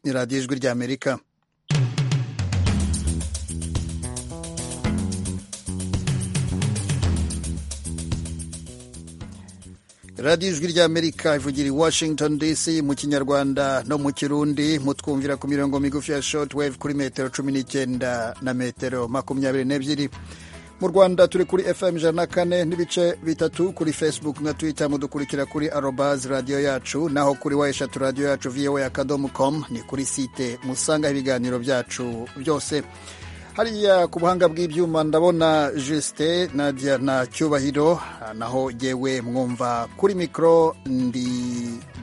ni radiyo ijwi ry'amerika radiyo ijwi ry'amerika ivugira i washington dc mu kinyarwanda no mu kirundi mutwumvira ku mirongo migufi ya shortwave kuri metero cumi n'icyenda na metero makumyabiri n'ebyiri mu rwanda turi kuri fm ijana na kane n'ibice bitatu kuri facebook na twitter mudukurikira kuri arobaz radiyo yacu naho kuri wa eshatu radiyo yacu voa akadomo com ni kuri site musangaho ibiganiro byacu byose hariya ku buhanga bw'ibyuma ndabona jisite nadia na cyubahiro naho yewe mwumva kuri mikoro ndi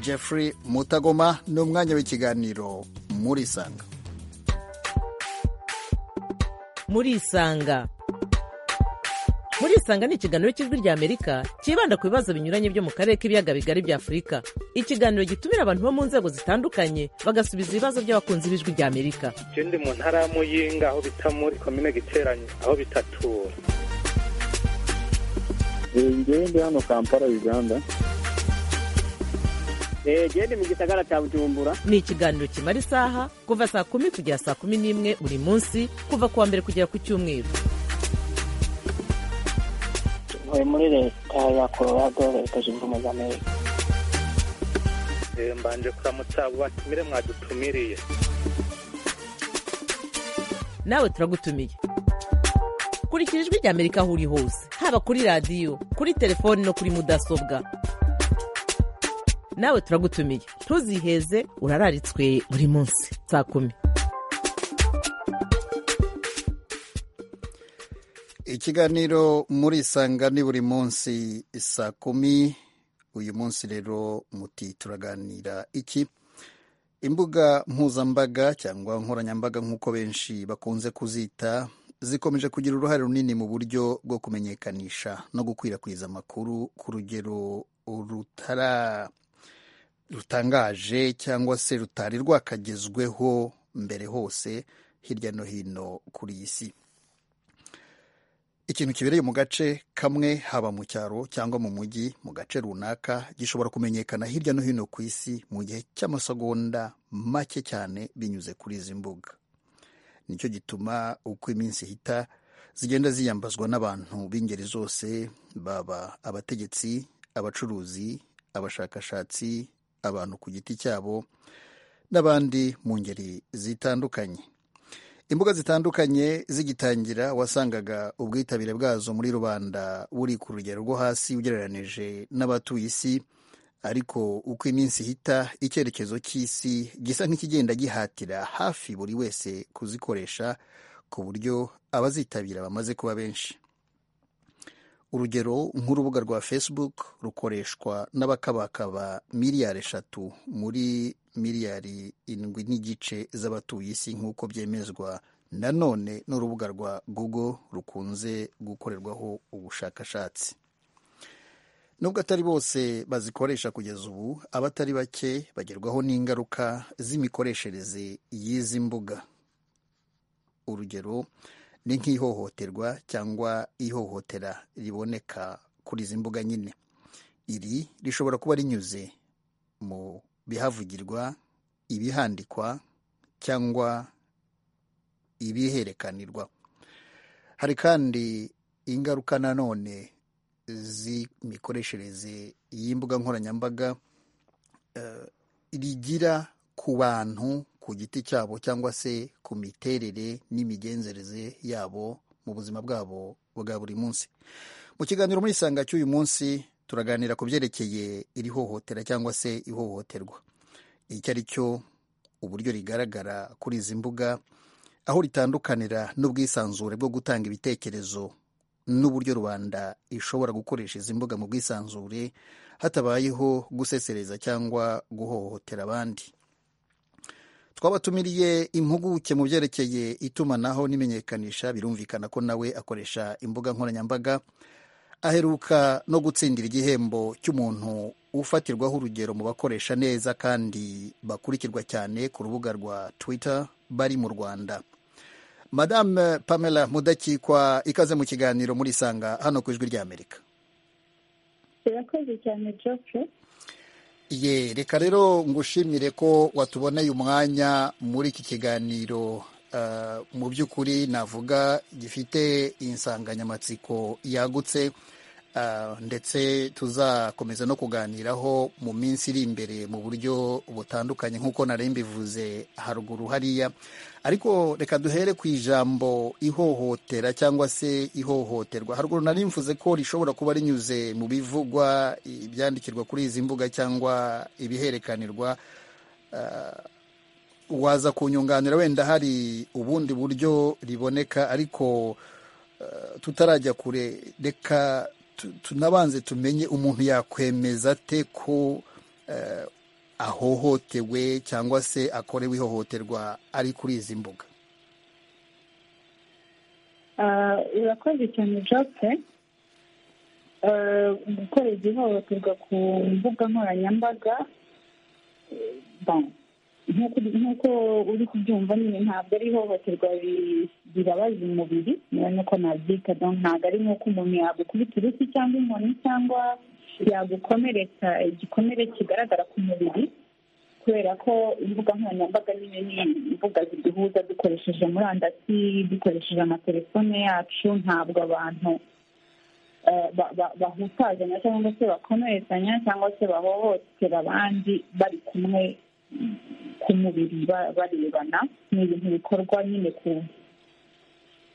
jeffrey mutagoma ni umwanya w'ikiganiro muri isanga muri isanga muri isanga ni ikiganiro cy'ijwi rya amerika cyibanda ku bibazo binyuranye byo mu karere k'ibiyaga bigari bya afurika ikiganiro gitumira abantu bo mu nzego zitandukanye bagasubiza ibibazo by'abakunzi b'ijwi rya amerika ikindi mu ntara y'amuyinga aho bita muri komine giteranye aho bitatura ngende hano kampala uganda gende mu gisagara cya bujumbura ni ikiganiro kimara isaha kuva saa kumi kugera saa kumi n'imwe buri munsi kuva ku wa mbere kugera ku cyumweru ntuye muri leta ya colorado leta zunze ubumwe za amerika mbanje kuramutsa abo batumire mwadutumiriye nawe turagutumiye kurikira ijwi rya amerika aho uri hose haba kuri radiyo kuri telefoni no kuri mudasobwa nawe turagutumiye ntuziheze urararitswe buri munsi saa kumi ikiganiro muri isanga ni buri munsi saa kumi uyu munsi rero muti turaganira iki imbuga mpuzambaga cyangwa nkoranyambaga nk'uko benshi bakunze kuzita zikomeje kugira uruhare runini mu buryo bwo kumenyekanisha no gukwirakwiza amakuru ku rugero rutara rutangaje cyangwa se rutari rwakagezweho mbere hose hirya no hino kuri iyi si ikintu kibereye mu gace kamwe haba mu cyaro cyangwa mu mujyi mu gace runaka gishobora kumenyekana hirya no hino ku isi mu gihe cy'amasegonda make cyane binyuze kuri izi mbuga nicyo gituma uko iminsi ihita zigenda ziyambazwa n'abantu b'ingeri zose baba abategetsi abacuruzi abashakashatsi abantu ku giti cyabo n'abandi mu ngeri zitandukanye imbuga zitandukanye zigitangira wasangaga ubwitabire bwazo muri rubanda buri ku rugero rwo hasi ugereranije n'abatuye isi ariko uko iminsi ihita icyerekezo cy'isi gisa nk'ikigenda gihatira hafi buri wese kuzikoresha ku buryo abazitabira bamaze kuba benshi urugero nk'urubuga rwa facebook rukoreshwa n'abakabakaba miliyari eshatu muri miliyari indwi n'igice z'abatuye isi nk'uko byemezwa nanone n'urubuga rwa google rukunze gukorerwaho ubushakashatsi nubwo atari bose bazikoresha kugeza ubu abatari bake bagerwaho n'ingaruka z'imikoreshereze y'izi mbuga urugero ni nk'ihohoterwa cyangwa ihohotera riboneka kuri izi mbuga nyine iri rishobora kuba rinyuze mu bihavugirwa ibihandikwa cyangwa ibiherekanirwa hari kandi ingaruka nanone z'imikoreshereze y'imbuga nkoranyambaga rigira ku bantu ku giti cyabo cyangwa se ku miterere n'imigenzereze yabo mu buzima bwabo bwa buri munsi mu kiganiro muri isanga cy'uyu munsi turaganira ku byerekeye iri hohotera cyangwa se ihohoterwa icyo ari cyo uburyo rigaragara kuri izi mbuga aho ritandukanira n'ubwisanzure bwo gutanga ibitekerezo n'uburyo rubanda ishobora gukoresha izi mbuga mu bwisanzure hatabayeho gusesereza cyangwa guhohotera abandi twabatumiriye impuguke mu byerekeye itumanaho n'imenyekanisha birumvikana ko nawe akoresha imbuga nkoranyambaga aheruka no gutsindira igihembo cy'umuntu ufatirwaho urugero mu bakoresha neza kandi bakurikirwa cyane ku rubuga rwa twitter bari mu rwanda madame pamela mudakikwa ikaze mu kiganiro muri isanga hano ku ijwi ry'amerika birakoze cyane jofe ye reka rero ngushimire ko watuboneye umwanya muri iki kiganiro eh, mu by'ukuri navuga gifite insanganyamatsiko yagutse eh, ndetse tuzakomeza no kuganiraho mu minsi iri imbere mu buryo butandukanye nk'uko nari mbivuze haruguru hariya ariko reka duhere ku ijambo ihohotera cyangwa se ihohoterwa haruguru nari mvuze ko rishobora kuba rinyuze mu bivugwa ibyandikirwa kuri izi mbuga cyangwa ibiherekanirwa waza kunyunganira wenda hari ubundi buryo riboneka ariko eh, tutarajya kure reka tu- tunabanze tumenye umuntu yakwemeza ate ko eh, ahohotewe cyangwa se akorewe ihohoterwa ari kuri izi mbuga Ah, irakoze cyane jose Ah, gukoreza ihohoterwa ku mbuga nkoranyambaga eh, bon, nk'uko- nk'uko uri kubyumva nyine ntabwo ari ihohoterwa ri- ribabaza umubiri niba nuko nabyita donc ntabwo ari nk'uko umuntu yagukubita uruti cyangwa inkoni cyangwa yagukomeretsa igikomere kigaragara ku mubiri kubera ko imbuga nkoranyambaga nyine ni imbuga ziduhuza dukoresheje murandasi dukoresheje amatelefone yacu ntabwo abantu eh, ba- ba- bahutazanya cyangwa se bakomerezanya cyangwa se bahohotera abandi bari kumwe mm, ku mubiri ba- barebana ni ibintu bikorwa nyine ku-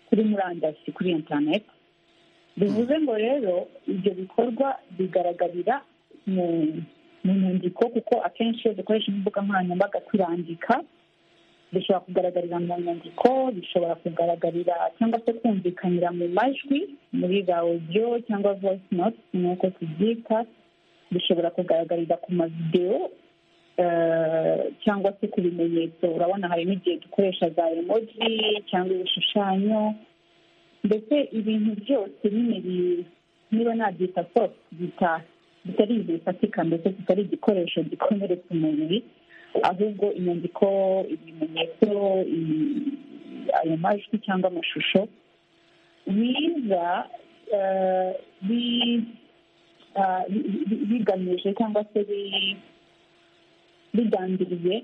kuri murandasi kuri interineti bivuze ngo rero ibyo bikorwa bigaragarira mu mu nyandiko kuko akenshi iyo dukoresha imbuga nkoranyambaga twirandika bishobora kugaragarira mu nyandiko bishobora kugaragarira cyangwa se kumvikanira mu majwi muri za audio cyangwa voice note nk'uko tubyita bishobora kugaragarira ku mavidewo eh, cyangwa se ku bimenyetso urabona hari n'igihe dukoresha za emoji cyangwa ibishushanyo mbese ibintu byose nyine bi- niba nabyita soft bita bitari ibintu bifatika mbese kitari igikoresho gikomeretsa umubiri ahubwo inyandiko ibimenyetso i- ayo majwi cyangwa amashusho biza eh, bi- ah, bi- bi- bigamije cyangwa se bi- bigambiriye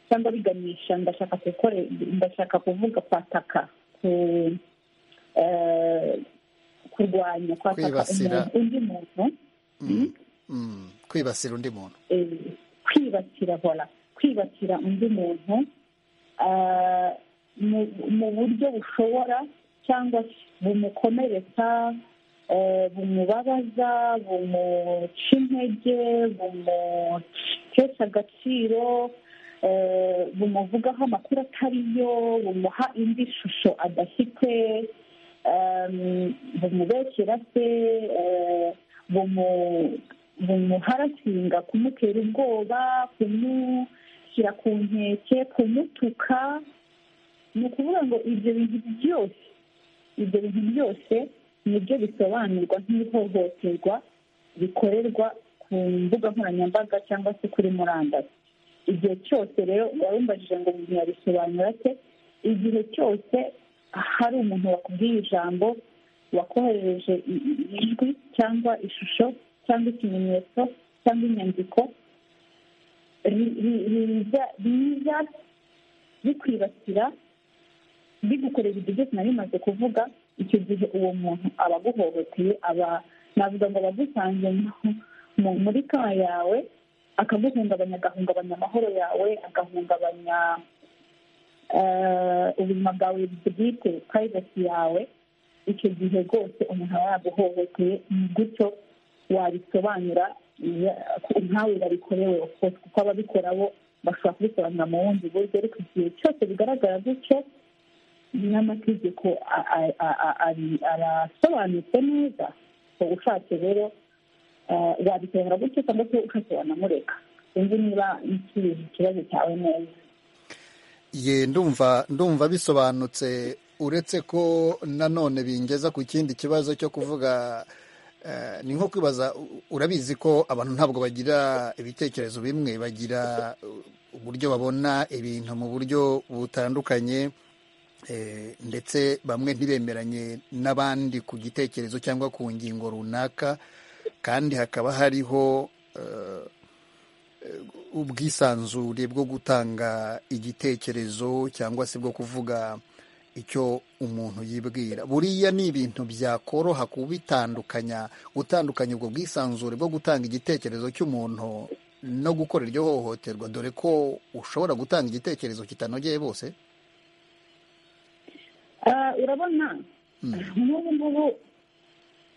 cyangwa biganisha ndashaka gukore ndashaka kuvuga kwataka ku eh, kurwanya kwataka Kwibasira. umuntu- undi muntu Mm. Mm. kwibasira undi muntu eh, kwibasira vola kwibasira undi muntu ah, mu- mu buryo bushobora cyangwa bumukomeretsa eh, bumubabaza bumuca intege bumutesha agaciro eh, bumuvugaho amakuru atariyo bumuha indi shusho adafite em, bumubeshyera se eh, bumu- bumuharasinga kumutera ubwoba kumushyira ku nkeke kumutuka ni ukuvuga ngo ibyo bintu byose ibyo bintu byose nibyo bisobanurwa nk'ihohoterwa rikorerwa ku mbuga nkoranyambaga cyangwa se kuri murandasi igihe cyose rero uwarumbajije ngo umuntu yabisobanura ate igihe cyose hari umuntu wakubwiye ijambo wakoherereje i- i- ijwi cyangwa ishusho cyangwa ikimenyetso cyangwa inyandiko ri- ri- riza- riza bikwibasira bigukorera ibyo byose nari maze kuvuga icyo gihe uwo muntu aba aguhohoteye aba navuga ngo aba agusanze mu- mu- muri ka yawe akaguhungabanya agahungabanya amahoro yawe agahungabanya eh, ubuzima bwawe bwite private yawe icyo gihe rwose umuntu aba yaguhohoteye ni gutyo wabisobanura ya- nkawe babikorewe of course kuko ababikora bo bashobora kubisobanura mu bundi buryo ariko igihe cyose bigaragara gutyo n'amategeko a- a- a- a- ari- arasobanutse neza uba ushatse rero eh, wabisobanura gutyo cyangwa se ushatse wanamureka sinzi niba nsubije ikibazo cyawe neza ye ndumva ndumva bisobanutse uretse ko nanone bingeza ku kindi kibazo cyo kuvuga eh, ni nko kwibaza u- urabizi ko abantu ntabwo bagira ibitekerezo bimwe bagira uh, uburyo babona ibintu mu buryo butandukanye eh, ndetse bamwe ntibemeranye n'abandi ku gitekerezo cyangwa ku ngingo runaka kandi hakaba hariho ubwisanzure bwo gutanga igitekerezo cyangwa se bwo kuvuga icyo umuntu yibwira buriya ni ibintu byakoroha kubitandukanya gutandukanya ubwo bwisanzure bwo gutanga igitekerezo cy'umuntu no gukora iryo hohoterwa dore ko ushobora gutanga igitekerezo kitanogeye bose Ah, urabona nk'ubu ngubu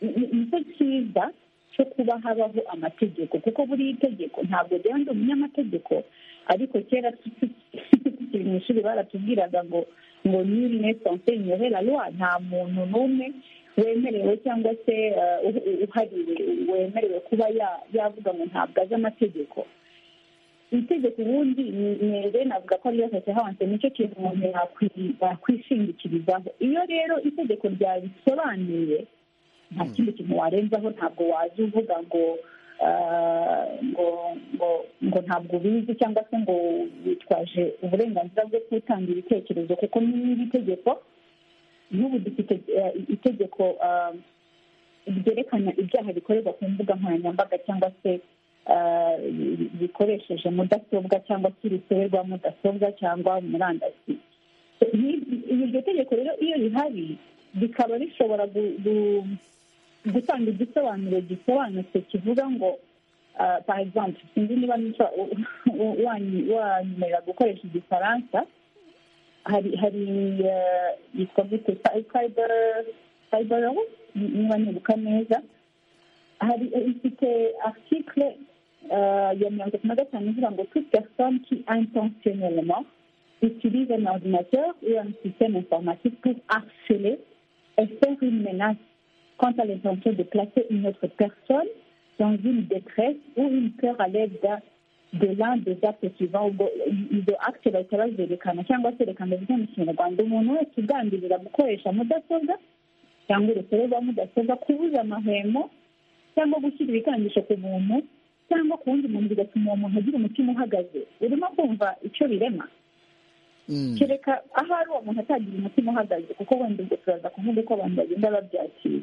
ni- ni cyo cyiza cyo kuba habaho amategeko kuko buriya itegeko ntabwo rero ndi umunyamategeko ariko kera tukiri mu ishuri baratubwiraga ngo ngo nuri nesanse nyohe la loi nta muntu n'umwe wemerewe cyangwa se ah, uhu- uhariwe wemerewe kuba ya- yavuga ngo ntabwo azi amategeko itegeko ubundi nere navuga ko ariyo sosiyo hawanse nicyo kintu umuntu yakwi- yakwishingikirizaho iyo rero itegeko ryabisobanuye nta kindi kintu warenzaho ntabwo waza uvuga ngo ah, ngo ngo ngo ntabwo ubizi cyangwa se ngo witwaje uburenganzira bwo gutanga ibitekerezo kuko n'iri tegeko n'ubu dufite eh, itegeko ah, ryerekana ibyaha bikorerwa ku mbuga nkoranyambaga cyangwa se ah, bi- bikoresheje mudasobwa cyangwa se urusobe rwa mudasobwa cyangwa murandasi Ni- iryo tegeko rero iyo rihari rikaba rishobora gu- gu- gutanga igisobanuro gisobanutse kivuga ngo ah, par exemple sinzi niba nica- u- wanyu- wanyemerera gukoresha igifaransa hari hari eh, yitwa gute cyber cyber law niba nibuka neza hari ifite article euh, ya mirongo itatu na gatanu ivuga ngo toute personne qui intentionnellement utilise un ordinateur ou un système informatique pour harceler et faire une menace quant à l'intention de placer une autre personne dans une détresse ou une peur à l'aide d'un- de l'un des actes suivants ubwo ibyo acte bahita bazerekana cyangwa serekana bivuga mu kinyarwanda umuntu wese ugambirira gukoresha mudasobwa cyangwa urusobe rwa mudasobwa kubuza amahwemo cyangwa gushyira ibikangisho ku muntu cyangwa ku wundi muntu bigatuma uwo muntu agira umutima uhagaze urimo kumva icyo birema Mm. kereka ahari uwo muntu atagira umutima uhagaze kuko wenda ubwo turaza kuvuga uko abantu bagenda babyakira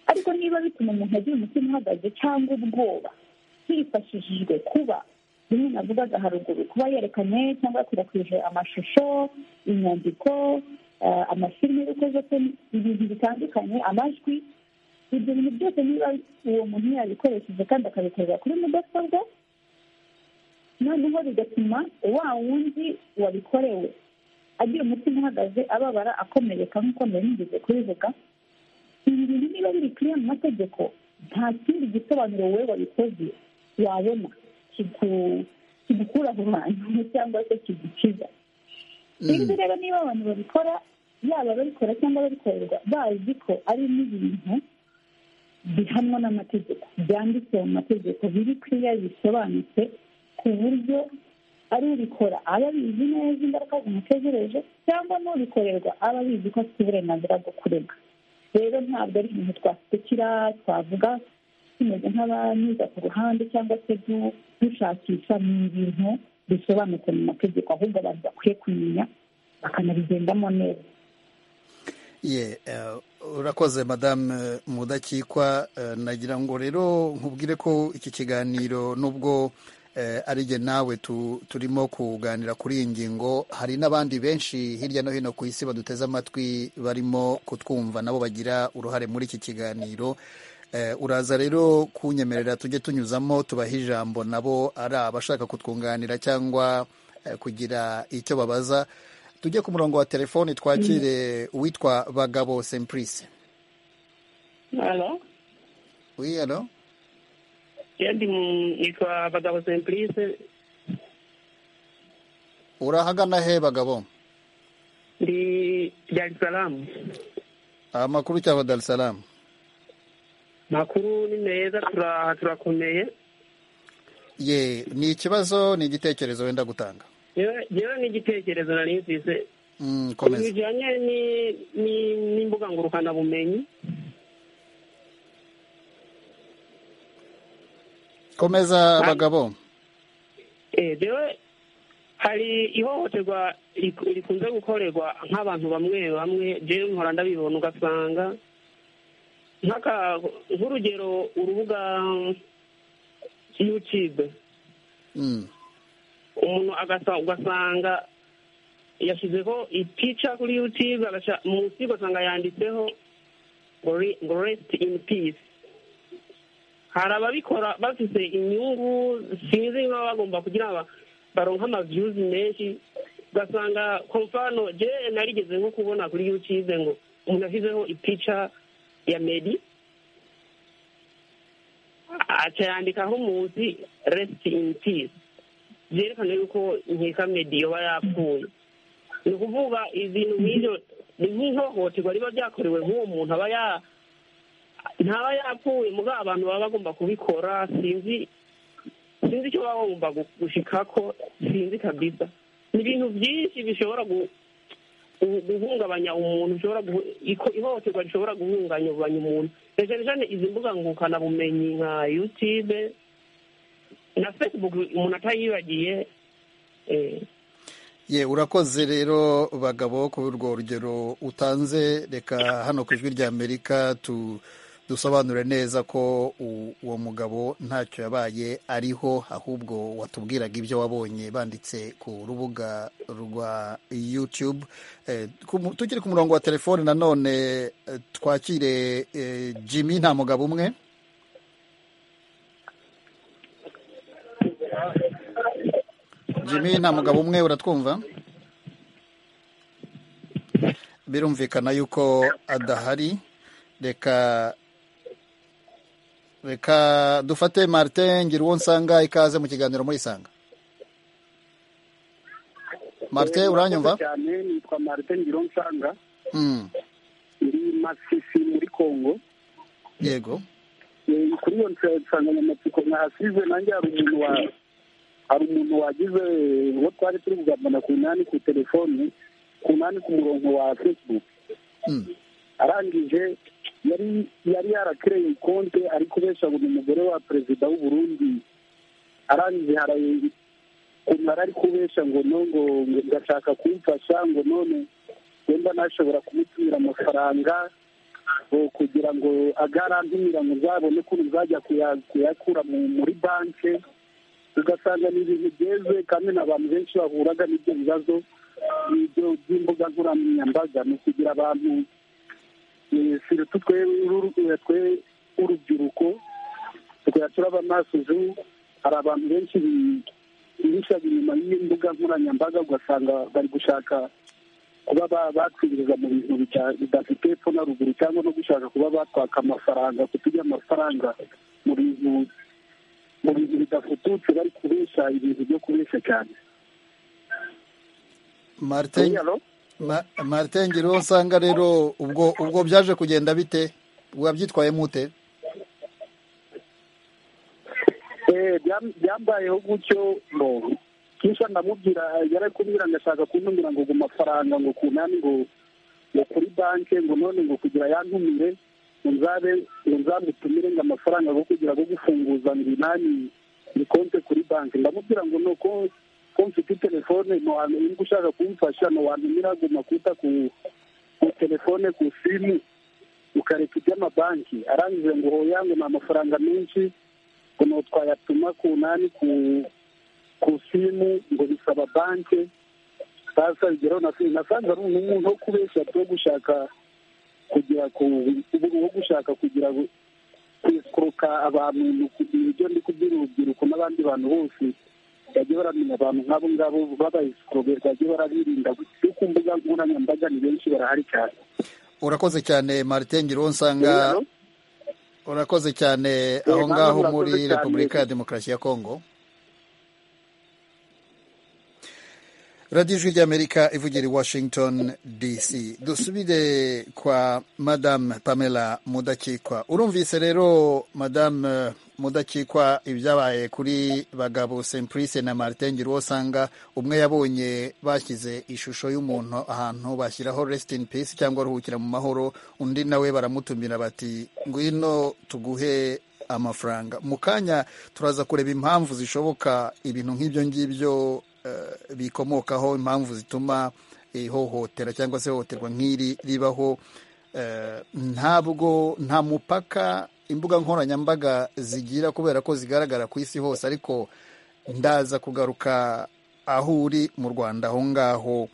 ariko niba bituma umuntu agira umutima uhagaze cyangwa ubwoba hifashishijwe kuba rimwe navugaga haruguru kuba yerekanye cyangwa yakwirakwije amashusho inyandiko eh, amafilime y'urukozese ibintu bitandukanye amajwi ibyo bintu byose niba uwo muntu yabikoresheje kandi akabikorera kuri mudasobwa noneho bigatuma wa wundi wabikorewe agira umutima uhagaze ababara akomereka nk'uko mbere nigeze kubivuga ibi bintu niba biri kuri mu mategeko nta kindi gisobanuro wowe wabikoze wabona kigu- kigukura aho hantu cyangwa se kigukiza sinzi rero niba abantu babikora yaba ababikora cyangwa ababikorerwa bazi ko ari n'ibintu bihanwa n'amategeko byanditse mu mategeko biri kuriya bisobanutse ku buryo ari ubikora aba abizi neza ingaruka zimutegereje cyangwa n'ubikorerwa aba abizi ko afite uburenganzira bwo kurega rero ntabwo ari ibintu twasekera twavuga tumeze nk'abanyuza ku ruhande cyangwa se du- dushakisha ni ibintu bisobanutse mu mategeko ahubwo abantu bakwiye kumenya bakanabigendamo neza ye eh, urakoze madame mudakikwa eh, nagira ngo rero nkubwire ko iki kiganiro nubwo eh, ari jye nawe tu- turimo kuganira kuri iyi ngingo hari n'abandi benshi hirya no hino ku isi baduteze amatwi barimo kutwumva nabo bagira uruhare muri iki kiganiro Eh, uraza rero kunyemerera tujye tunyuzamo tubahe ijambo nabo ari abashaka kutwunganira cyangwa eh, kugira icyo babaza tujye ku murongo wa telefoni twakire uwitwa bagabo semprise Halo, oui alo je ndi nitwa Bagabo Simplice, urahagana he bagabo ndi Dar es Salaam. amakuru cyava dar es salaam Makuru ni meza turaha turakomeye. ye ni ikibazo ni igitekerezo wenda gutanga Yewe yewe ni igitekerezo nari mfise Mm, ku komeza bijanye ni ni n'imbuga ngurukana bumenyi. komeza Hano. bagabo Eh jewe hari ihohoterwa rik- rikunze gukorerwa nk'abantu bamwe bamwe jewe nkora ndabibona ugasanga nk'aka nk'urugero urubuga yutube umuntu agasa ugasanga yashyizeho ipica kuri yutube munsi ugasanga yanditseho ngo re- ngo resiti ini pisi hari ababikora bafite inyungu sinzi niba bagomba kugira ngo baronke amaviyuzi menshi ugasanga komfano je narigeze nko kubona kuri yutube ngo umuntu ashyizeho ipica ya medi aca yandikaho umunsi resiti ini pisi byerekana yuko nkeka medi yoba yapfuye ni ukuvuga ibintu nk'ibyo ni nk'ihohoterwa riba ryakorewe nk'uwo muntu aba ya ntaba yapfuye muri abantu baba bagomba kubikora sinzi sinzi icyo baba bagomba gushika ko sinzi kabisa ni ibintu byinshi bishobora gu- gu- guhungabanya umuntu bishobora guhu- iko- ihohoterwa rishobora guhungabanya umuntu cyane cyane izi mbuga ngukanabumenyi nka yutube na facebook umuntu atayibagiye eh, ye urakoze rero bagabo kuri urwo rugero utanze reka hano ku ijwi ry'amerika tu dusobanure neza ko u- uwo mugabo ntacyo yabaye ariho ahubwo watubwiraga ibyo wabonye banditse ku rubuga rwa youtube Eh, ku mu- tugere ku murongo wa telefoni nanone eh, twakire eh, jimmy nta mugabo umwe jimmy nta mugabo umwe uratwumva birumvikana yuko adahari reka reka dufate martin ngira uwo nsanga ikaze mu kiganiro muri isanga martin uranyumva cyane nitwa marite ngironsanga Mm, ndi masisi muri congo yego Eh, kuri iyo nsa- nsanganyamatsiko mwahasize nanjye hari umuntu wa hari umuntu wagize uwo twari turi kugambana ku nani ku telefoni ku nani ku murongo wa facebook Mm, arangije yari yari yarakireye konte ari kubesha ngo ni umugore wa perezida w'u Burundi arangije haraye ukuntu yari ari kubesha ngo no ngo ngo ngashaka kumfasha ngo none wenda nashobora kumutumira amafaranga ngo kugira ngo agarantumira ngo nzabone ukuntu nzajya kuya- kuyakura mu- muri banki ugasanga ni ibintu byeze kandi n'abantu benshi bahuraga n'ibyo bibazo ibyo by'imbuga nkoranyambaga ni ukugira abantu sirutu twe uru- twe urubyiruko tukajya turaba amaso ejo hari abantu benshi bihishaga inyuma y'imbuga nkoranyambaga ugasanga bari gushaka kuba ba- bakwinjiza mu bintu bita- bidafite epfo na ruguru cyangwa no gushaka kuba batwaka amafaranga kuturya amafaranga mu bintu mu bintu bidafututse bari kubesha ibintu byo kubesha cyane martin Hello? Ma- martin ngira uwo nsanga rero ubwo ubwo byaje kugenda bite wabyitwaye mute Eh, byam- byambayeho gutyo ngo kisha ndamubwira yari kumbwira ngashaka kuntumira ngo ku mafaranga ngo kunani ngo ngo kuri banke ngo none ngo kugira yantumire ngo nzabe ngo nzamutumire ngo amafaranga go kugira go gufunguza ngo inani ni konte kuri banke ndamubwira ngo nuko ko mfite telefone nohantu niba ushaka kumfasha nowantumira ngo makuta ku ku telefone ku simu ukareka iby'amabanki arangije ngo hoya ngo ni amafaranga menshi ngo twayatuma ku nani ku ku simu ngo bisaba banki sasa bigeraho na nasanze ari umuntu wo kubeshya wo gushaka kugira ku wo gushaka kugira ngo- kwesikuruka abantu ni uku- ni ibyo ndi kubwira urubyiruko n'abandi bantu bose bajye baramenya abantu nk'abo ngabo babayesikorobe bajye barabirinda kuko ku mbuga nkoranyambaga ni benshi barahari cyane urakoze cyane martin ngira uwo nsanga urakoze cyane aho mama, ngaho murakoze muri cyane. repubulika ya demokarasi ya kongo radiyo ijwi ry'amerika ivugira i washington dc dusubire kwa madamu pamela mudakikwa urumvise rero madamu eh, mudakikwa ibyabaye kuri bagabo simplice na martin ngira uwo usanga umwe yabonye bashyize ishusho y'umuntu ahantu bashyiraho rest in peace cyangwa ruhukira mu mahoro undi nawe baramutumira bati ngwino tuguhe amafaranga mu kanya turaza kureba impamvu zishoboka ibintu nk'ibyo ngibyo eh, bikomokaho impamvu zituma ihohotera cyangwa se ihohoterwa nk'iri ribaho eh, ntabwo nta mupaka imbuga nkoranyambaga zigira kubera ko zigaragara ku isi hose ariko ndaza kugaruka aho uri mu rwanda aho ngaho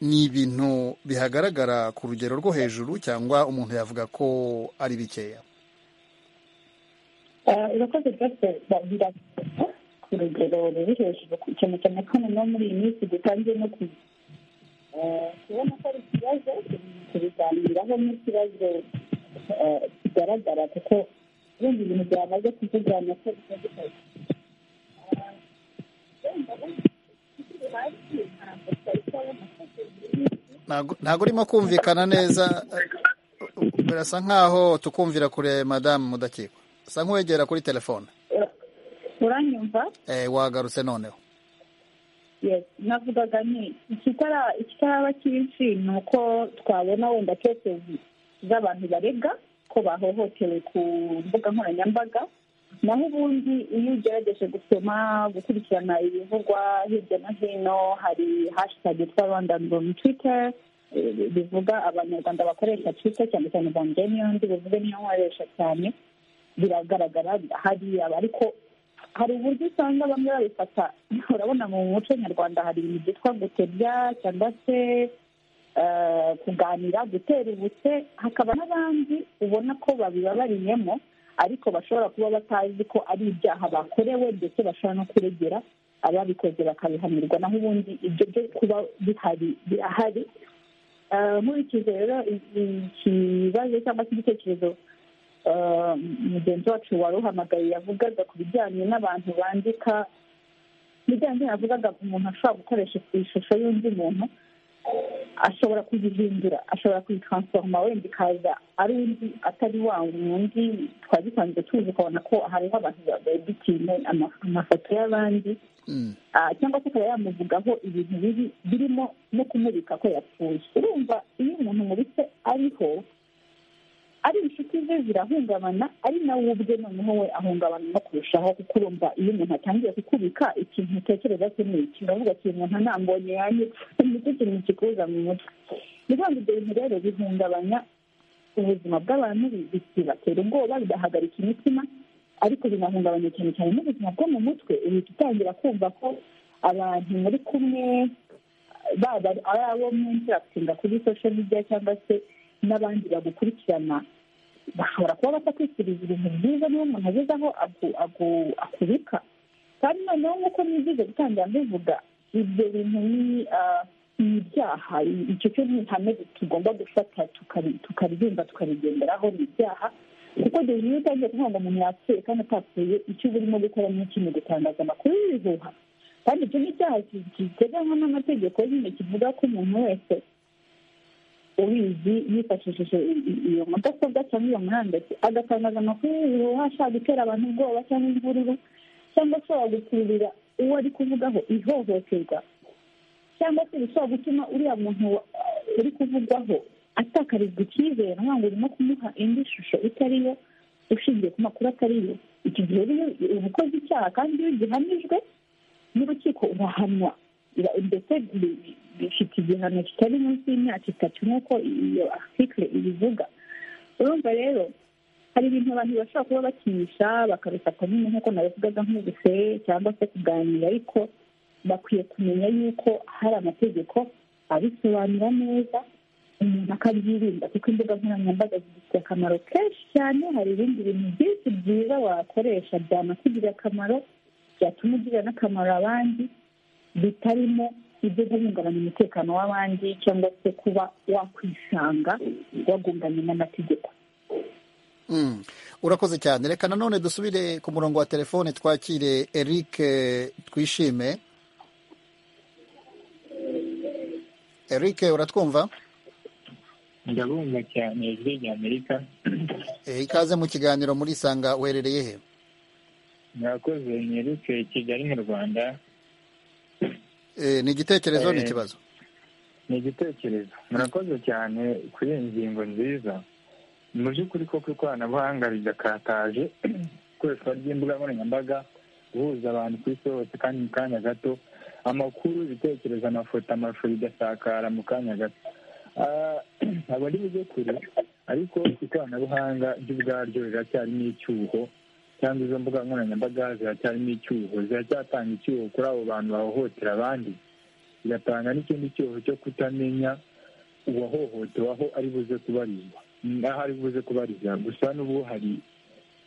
ni ibintu bihagaragara ku rugero rwo hejuru cyangwa umuntu yavuga ko ari bikeya urakoze rwose bagira ku rugero ruri hejuru cyane cyane ko noneho muri iyi minsi dutangiye no ku kubona ko ari ikibazo tubiganiraho n'ikibazo kigaragara kuko ibindi bintu byamaze kuvugana ko bitandukanye ntabwo urimo kumvikana neza birasa nkaho tukumvira kure madamu mudakikwa usa nk'uwegera kuri telefone uranyumva wagarutse noneho navugaga ni ikitaraba cyinshi ni uko twabona wenda kekezi z'abantu barega ko bahohotewe ku mbuga nkoranyambaga naho ubundi iyo ugerageje gusoma gukurikirana ibivugwa hirya no hino hari hashitage tw'abandandura mu twite bivuga abanyarwanda bakoresha twite cyane cyane banjye niyo ndi bivuge niyo nkoresha cyane biragaragara hariya ariko hari uburyo usanga bamwe babifata urabona mu muco nyarwanda hari ibintu byitwa gutebya cyangwa se kuganira gutera ubute hakaba n'abandi ubona ko babibabariyemo ariko bashobora kuba batazi ko ari ibyaha bakorewe ndetse bashobora no kuregera ababikoze bakabihanirwa naho ubundi ibyo byo kuba bihari birahari nkurikize rero ikibazo cyangwa se igitekerezo mugenzi wacu wari uhamagaye yavugaga ku bijyanye n'abantu bandika bijyanye yavugaga umuntu ashobora gukoresha ishusho y'undi muntu ashobora kuyihindura ashobora kuyitransiforoma wenda ikaza ari undi atari wa wundi twari dusanzwe tuzi ukabona ko hariho abantu babedikinye amafoto y'abandi cyangwa se akaba yamuvugaho ibintu bibi birimo no kumurika ko yapfuye urumva iyo umuntu mubitse ariho ari inshuti ze zirahungabana ari nawe ubwe noneho we ahungabana no kurushaho kuko urumva iyo umuntu atangiye kukubika ikintu utekereza ko ni iki uravuga ati umuntu anambonye yanyu nicyo kintu kikuza mu mutwe ni ukuvuga ibyo bintu rero bihungabanya ubuzima bw'abantu bibatera ubwoba bigahagarika imitima ariko binahungabanya cyane cyane n'ubuzima bwo mu mutwe uhita utangira kumva ko abantu muri kumwe baba ari abo mwinshi bakutinda kuri sosho media cyangwa se n'abandi bagukurikirana bashobora kuba batakwishyuriza ibintu byiza niba umuntu ageze aho akubika kandi noneho nk'uko nigize gutangira mbivuga ibyo bintu ni ibyaha icyo cyo ni ihame tugomba gufata tukaririmba tukarigenderaho ni ibyaha kuko dore iyo utangiye kuvuga ngo umuntu yapfuye kandi atapfuye icyo uba urimo gukora ni iki ni gutangaza amakuru y'ibihuha kandi icyo ni icyaha giteganywa n'amategeko nyine kivuga ko umuntu wese ubizi yifashishije iyo mudasobwa cyangwa iyo murandasi agatangaza amakuru y'ubuhuha ashaka gutera abantu ubwoba cyangwa imvururu cyangwa ashobora gukururira uwo ari kuvugaho ihohoterwa cyangwa se bishobora gutuma uriya muntu uri kuvugwaho atakarizwa icyizere ntabwo ngo urimo kumuha indi shusho itari yo ushingiye ku makuru atari yo iki gihe rero uba ukoze icyaha kandi iyo gihamijwe n'urukiko urahanwa ndetse bifite igihano kitari munsi y'imyaka itatu nk'uko iyo article ibivuga urumva rero hari ibintu abantu bashobora kuba bakinisha bakabifata nyine nk'uko nabivugaga nk'ubuse cyangwa se kuganira ariko bakwiye kumenya yuko hari amategeko abisobanura neza umuntu akabyirinda kuko imbuga nkoranyambaga zidufitiye akamaro kenshi cyane hari ibindi bintu byinshi byiza wakoresha byanakugirira akamaro byatuma ugirira n'akamaro abandi bitarimo ibyo guhungabanya umutekano w'abandi cyangwa se kuba wakwisanga wagunganye n'amategeko urakoze cyane reka nanone dusubire ku murongo wa telefone twakire eric twishime eric uratwumva ndabumva cyane ijwi ry'amerika ikaze mu kiganiro muri sanga uherereye he murakoze ni eric kigali mu rwanda ni igitekerezo ni ikibazo ni igitekerezo murakoze cyane kuri iyi ngingo nziza mu by'ukuri koko ikoranabuhanga ridakataje ikoreshwa ry'imbuga nkoranyambaga guhuza abantu ku isi hose kandi mu kanya gato amakuru ibitekerezo amafoto amashusho bigasakara mu kanya gato ntabwo ndi bujye kure ariko ikoranabuhanga ryo ubwaryo riracyarimo icyuho cyangwa izo mbuga nkoranyambaga ziracyarimo icyuho ziracyatanga icyuho kuri abo bantu bahohotera abandi zigatanga n'ikindi cyuho cyo kutamenya uwahohotewe aho ari buze kubarizwa aho ari buze kubariza gusa n'ubu hari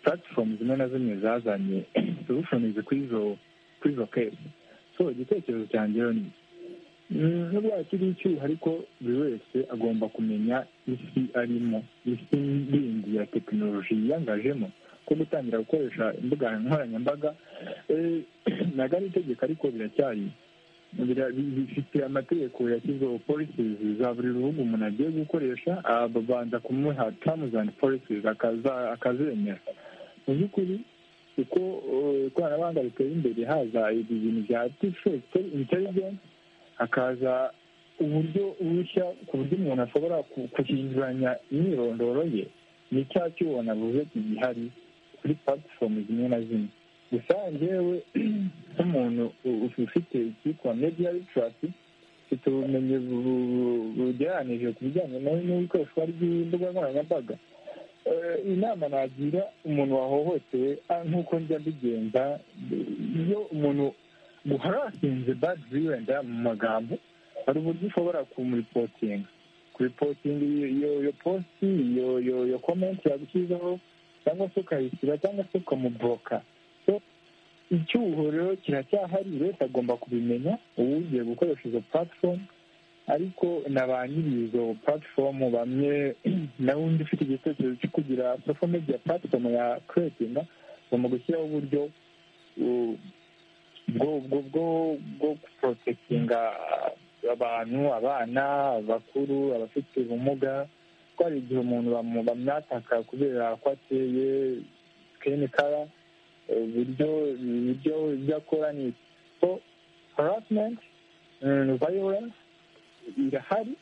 puratifomu zimwe na zimwe zazanye solushonizi kuri izo kesi so igitekerezo cyanjye ni nubwo hakiri icyuho ariko buri wese agomba kumenya isi arimo isi yindi ya tekinoloji yiyangajemo ko gutangira gukoresha imbuga nkoranyambaga ntabwo ari itegeko ariko biracyari bifite amategeko yashyizeho polisizi za buri rubuga umuntu agiye gukoresha abanza kumuha tamuzi andi polisizi akazemera mu by'ukuri uko ikoranabuhanga riteye imbere haza ibi bintu bya artificial intelligence hakaza uburyo bushya ku buryo umuntu ashobora guhinduranya imyirondoro ye ni cya cyuho navuze gihari kuri puratifomu zimwe na zimwe gusa ngewe nk'umuntu ufite icyitwa mediya ritirasi ufite ubumenyi bugereranije ku bijyanye n'ikoreshwa ry'imbuga nkoranyambaga inama nagira umuntu wahohotewe nk'uko njya mbigenza iyo umuntu guharasinze badi wenda mu magambo hari uburyo ushobora kumuripotinga kuripotinga iyo iyo positi iyo iyo iyo komenti yagushyizeho cyangwa se ukayishyira cyangwa se ukamuboroka icyuho rero kiracyahari wese agomba kubimenya ubu ugiye gukoresha izo puratifomu ariko na ba nyir'izo puratifomu bamwe nawe undi ufite igitekerezo cyo kugira sosho mediya puratifomu ya kuretinga ugomba gushyiraho uburyo bwo guporotekinga abantu abana abakuru abafite ubumuga ko hari igihe umuntu bamwataka kubera ko ateye sikini kara uburyo ibyo ibyo akora ni so harasimenti vayorensi irahari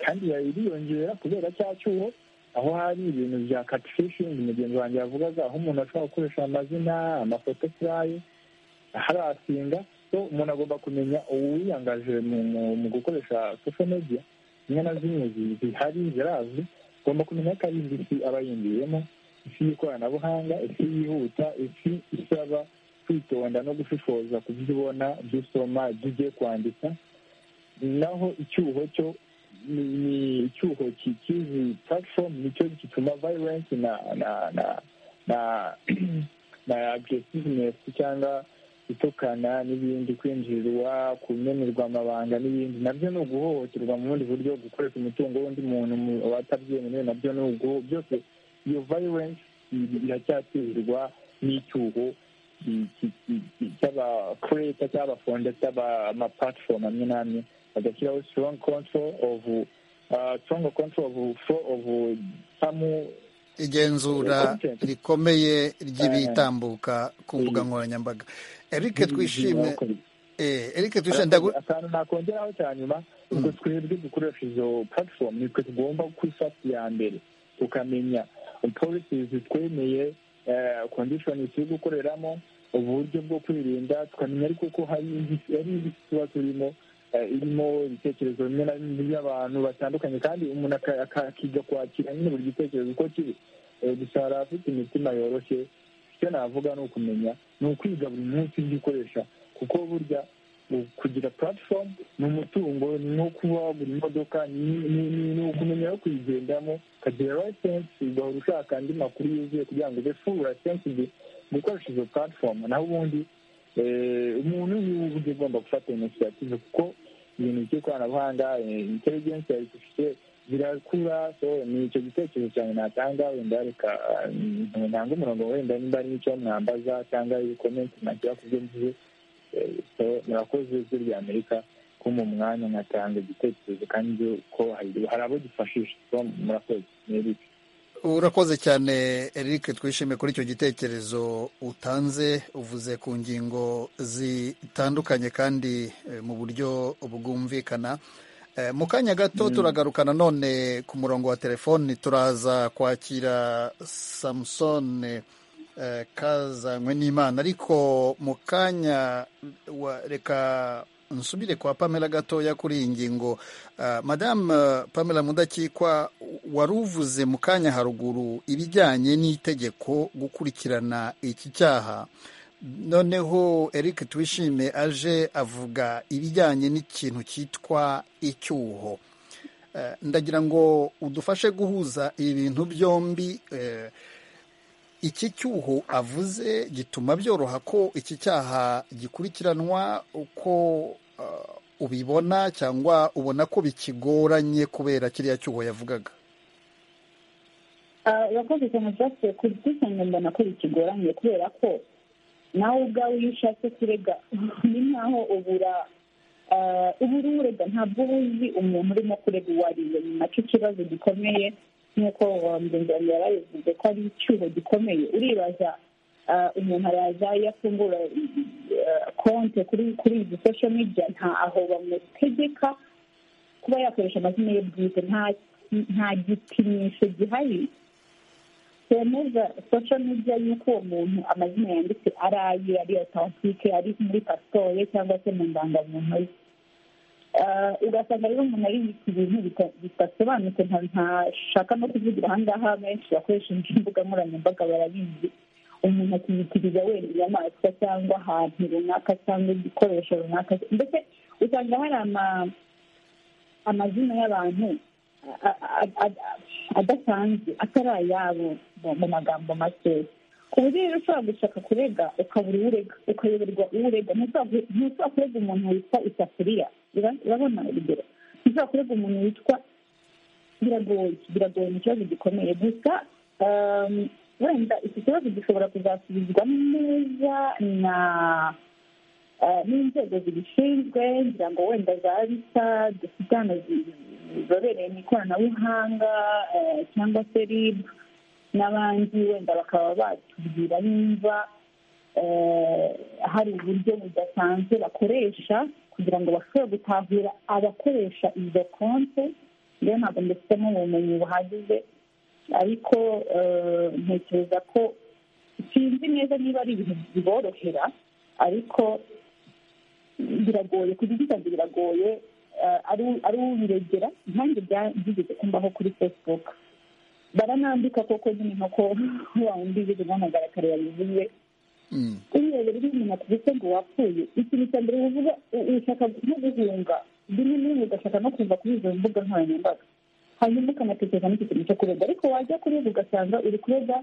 kandi iriyongera kubera cya cyuho aho hari ibintu bya katifishingi mugenzi wanjye yavugaga aho umuntu ashobora gukoresha amazina amafoto furayi harasinga so umuntu agomba kumenya uwiyangaje mu gukoresha sosho mediya zimwe na zimwe zihari zirazwi agomba kumenya ko ari indi isi aba yinjiyemo isi y'ikoranabuhanga isi yihuta isi isaba kwitonda no gushishoza ku byo ubona ibyo usoma ibyo ugiye kwandika naho icyuho cyo ni icyuho cy'izi puratifomu nicyo gituma vayirensi na na na na na agiresivinesi cyangwa itukana n'ibindi kwinjirirwa kumenerwa amabanga n'ibindi nabyo ni uguhohoterwa mu bundi buryo gukoresha umutungo w'undi muntu watabyemerewe nabyo ni uguho byose iyo vayirensi iracyaterwa n'icyuho cy'abakureta cy'abafonda cy'amapatifomu amwe n'amwe bagashyiraho sitorongo kontororo ovu sitorongo kontororo ovu fo ovu samu igenzura rikomeye ry'ibitambuka ku mbuga nkoranyambaga eric twishime eric twishime akantu nakongeraho cya nyuma ubwo twebwe dukoresha izo puratifomu nitwe tugomba kwifata iya mbere tukamenya polisi zitwemeye kondishoni turi gukoreramo uburyo bwo kwirinda tukamenya ariko ko hari indi tuba turimo irimo ibitekerezo bimwe na bimwe by'abantu batandukanye kandi umuntu akiga kwakira nyine buri gitekerezo uko kiri gusa hari abafite imitima yoroshye icyo navuga ni ukumenya ni ukwiga buri munsi ibyo ukoresha kuko burya kugira puratifomu ni umutungo ni nko kuba wagura imodoka ni ukumenya no kuyigendamo ukagira layisensi ugahora ushaka andi makuru yuzuye kugira ngo ube furu layisensi gukoresha izo puratifomu naho ubundi umuntu niwe uburyo ugomba gufata inisiyative kuko ibintu by'ikoranabuhanga intelligence yabifite birakura ni icyo gitekerezo cyane natanga wenda reka ntanga umurongo wenda nimba ari icyo mwambaza cyangwa ibikomenti nagira ku byo mvuze murakoze ijwi rya amerika ko mu mwanya nkatanga igitekerezo kandi ko hari abo gifashisha murakoze ni eric urakoze cyane eric twishimiye kuri icyo gitekerezo utanze uvuze ku ngingo zitandukanye kandi mu buryo bwumvikana mu kanya gato turagaruka nanone ku murongo wa telefoni turaza kwakira samusone kazanywe n'imana ariko mu kanya reka nsubire kwa pamela gatoya kuri iyi ngingo madamu pamela mudakikwa wari uvuze mu kanya haruguru ibijyanye n'itegeko gukurikirana iki cyaha noneho eric twishime aje avuga ibijyanye n'ikintu cyitwa icyuho ndagira ngo udufashe guhuza ibi bintu byombi iki cyuho avuze gituma byoroha ko iki cyaha gikurikiranwa uko ubibona cyangwa ubona ko bikigoranye kubera kiriya cyuho yavugaga urakoze cyane byasubiye ku giti cyane mbona ko bikigoranye kubera ko nawe ubwawe iyo ushatse kurega ni nkaho ubura ubu ururega ntabwo uba uzi umuntu urimo kurega uwo ari we ni nacyo kibazo gikomeye nk'uko mugenzi wawe yarabivuze ko ari icyuho gikomeye uribaza umuntu araza iyo afungura konti kuri izi sosho media nta aho bamutegeka kuba yakoresha amazina ye bwite nta gipimisho gihari cyemeza sosho media y'uko uwo muntu amazina yanditse ari aye ari otantike ari muri pasiporo ye cyangwa se mu ndangamuntu ye ugasanga rero umuntu ari ibintu bidasobanutse ntashaka no kuvugira ahangaha benshi bakoresha imbuga nkoranyambaga barabizi umuntu akiyitiriza wenda inyamaswa cyangwa ahantu runaka cyangwa igikoresho runaka ndetse usanga hari amazina y'abantu adasanzwe atari ayabo mu magambo make ku buryo rero ushobora gushaka kurega ukabura urega ukayoberwa urega ntushobora kurega umuntu witwa isafuriya urabona urugero ntushobora kurega umuntu witwa biragoye biragoye ni ikibazo gikomeye gusa wenda iki kibazo gishobora kuzasubizwa neza na n'inzego zibishinzwe ngira ngo wenda za bisa dufite hano zizobereye mu ikoranabuhanga cyangwa se ribu n'abandi wenda bakaba batubwira nimba hari uburyo budasanzwe bakoresha kugira ngo bashobore gutahura abakoresha izo konti rero ntabwo mbifitemo ubumenyi buhagije ariko ntekereza ko sinzi neza niba ari ibintu biborohera ariko biragoye kujya ugize biragoye ari ubiregera nkange byigeze kumbaho kuri facebook baranambika koko nyine nk'uko wawundi ugeze guhamagara kare yabivuze urebera iyo umuntu akubise ngo wapfuye ikintu cya mbere uvuga ushaka no guhunga rimwe na rimwe ugashaka no kuva kuri izo mbuga nkoranyambaga hanyuma ukanatekereza n'iki kintu cyo kurega ariko wajya kurega ugasanga uri kurega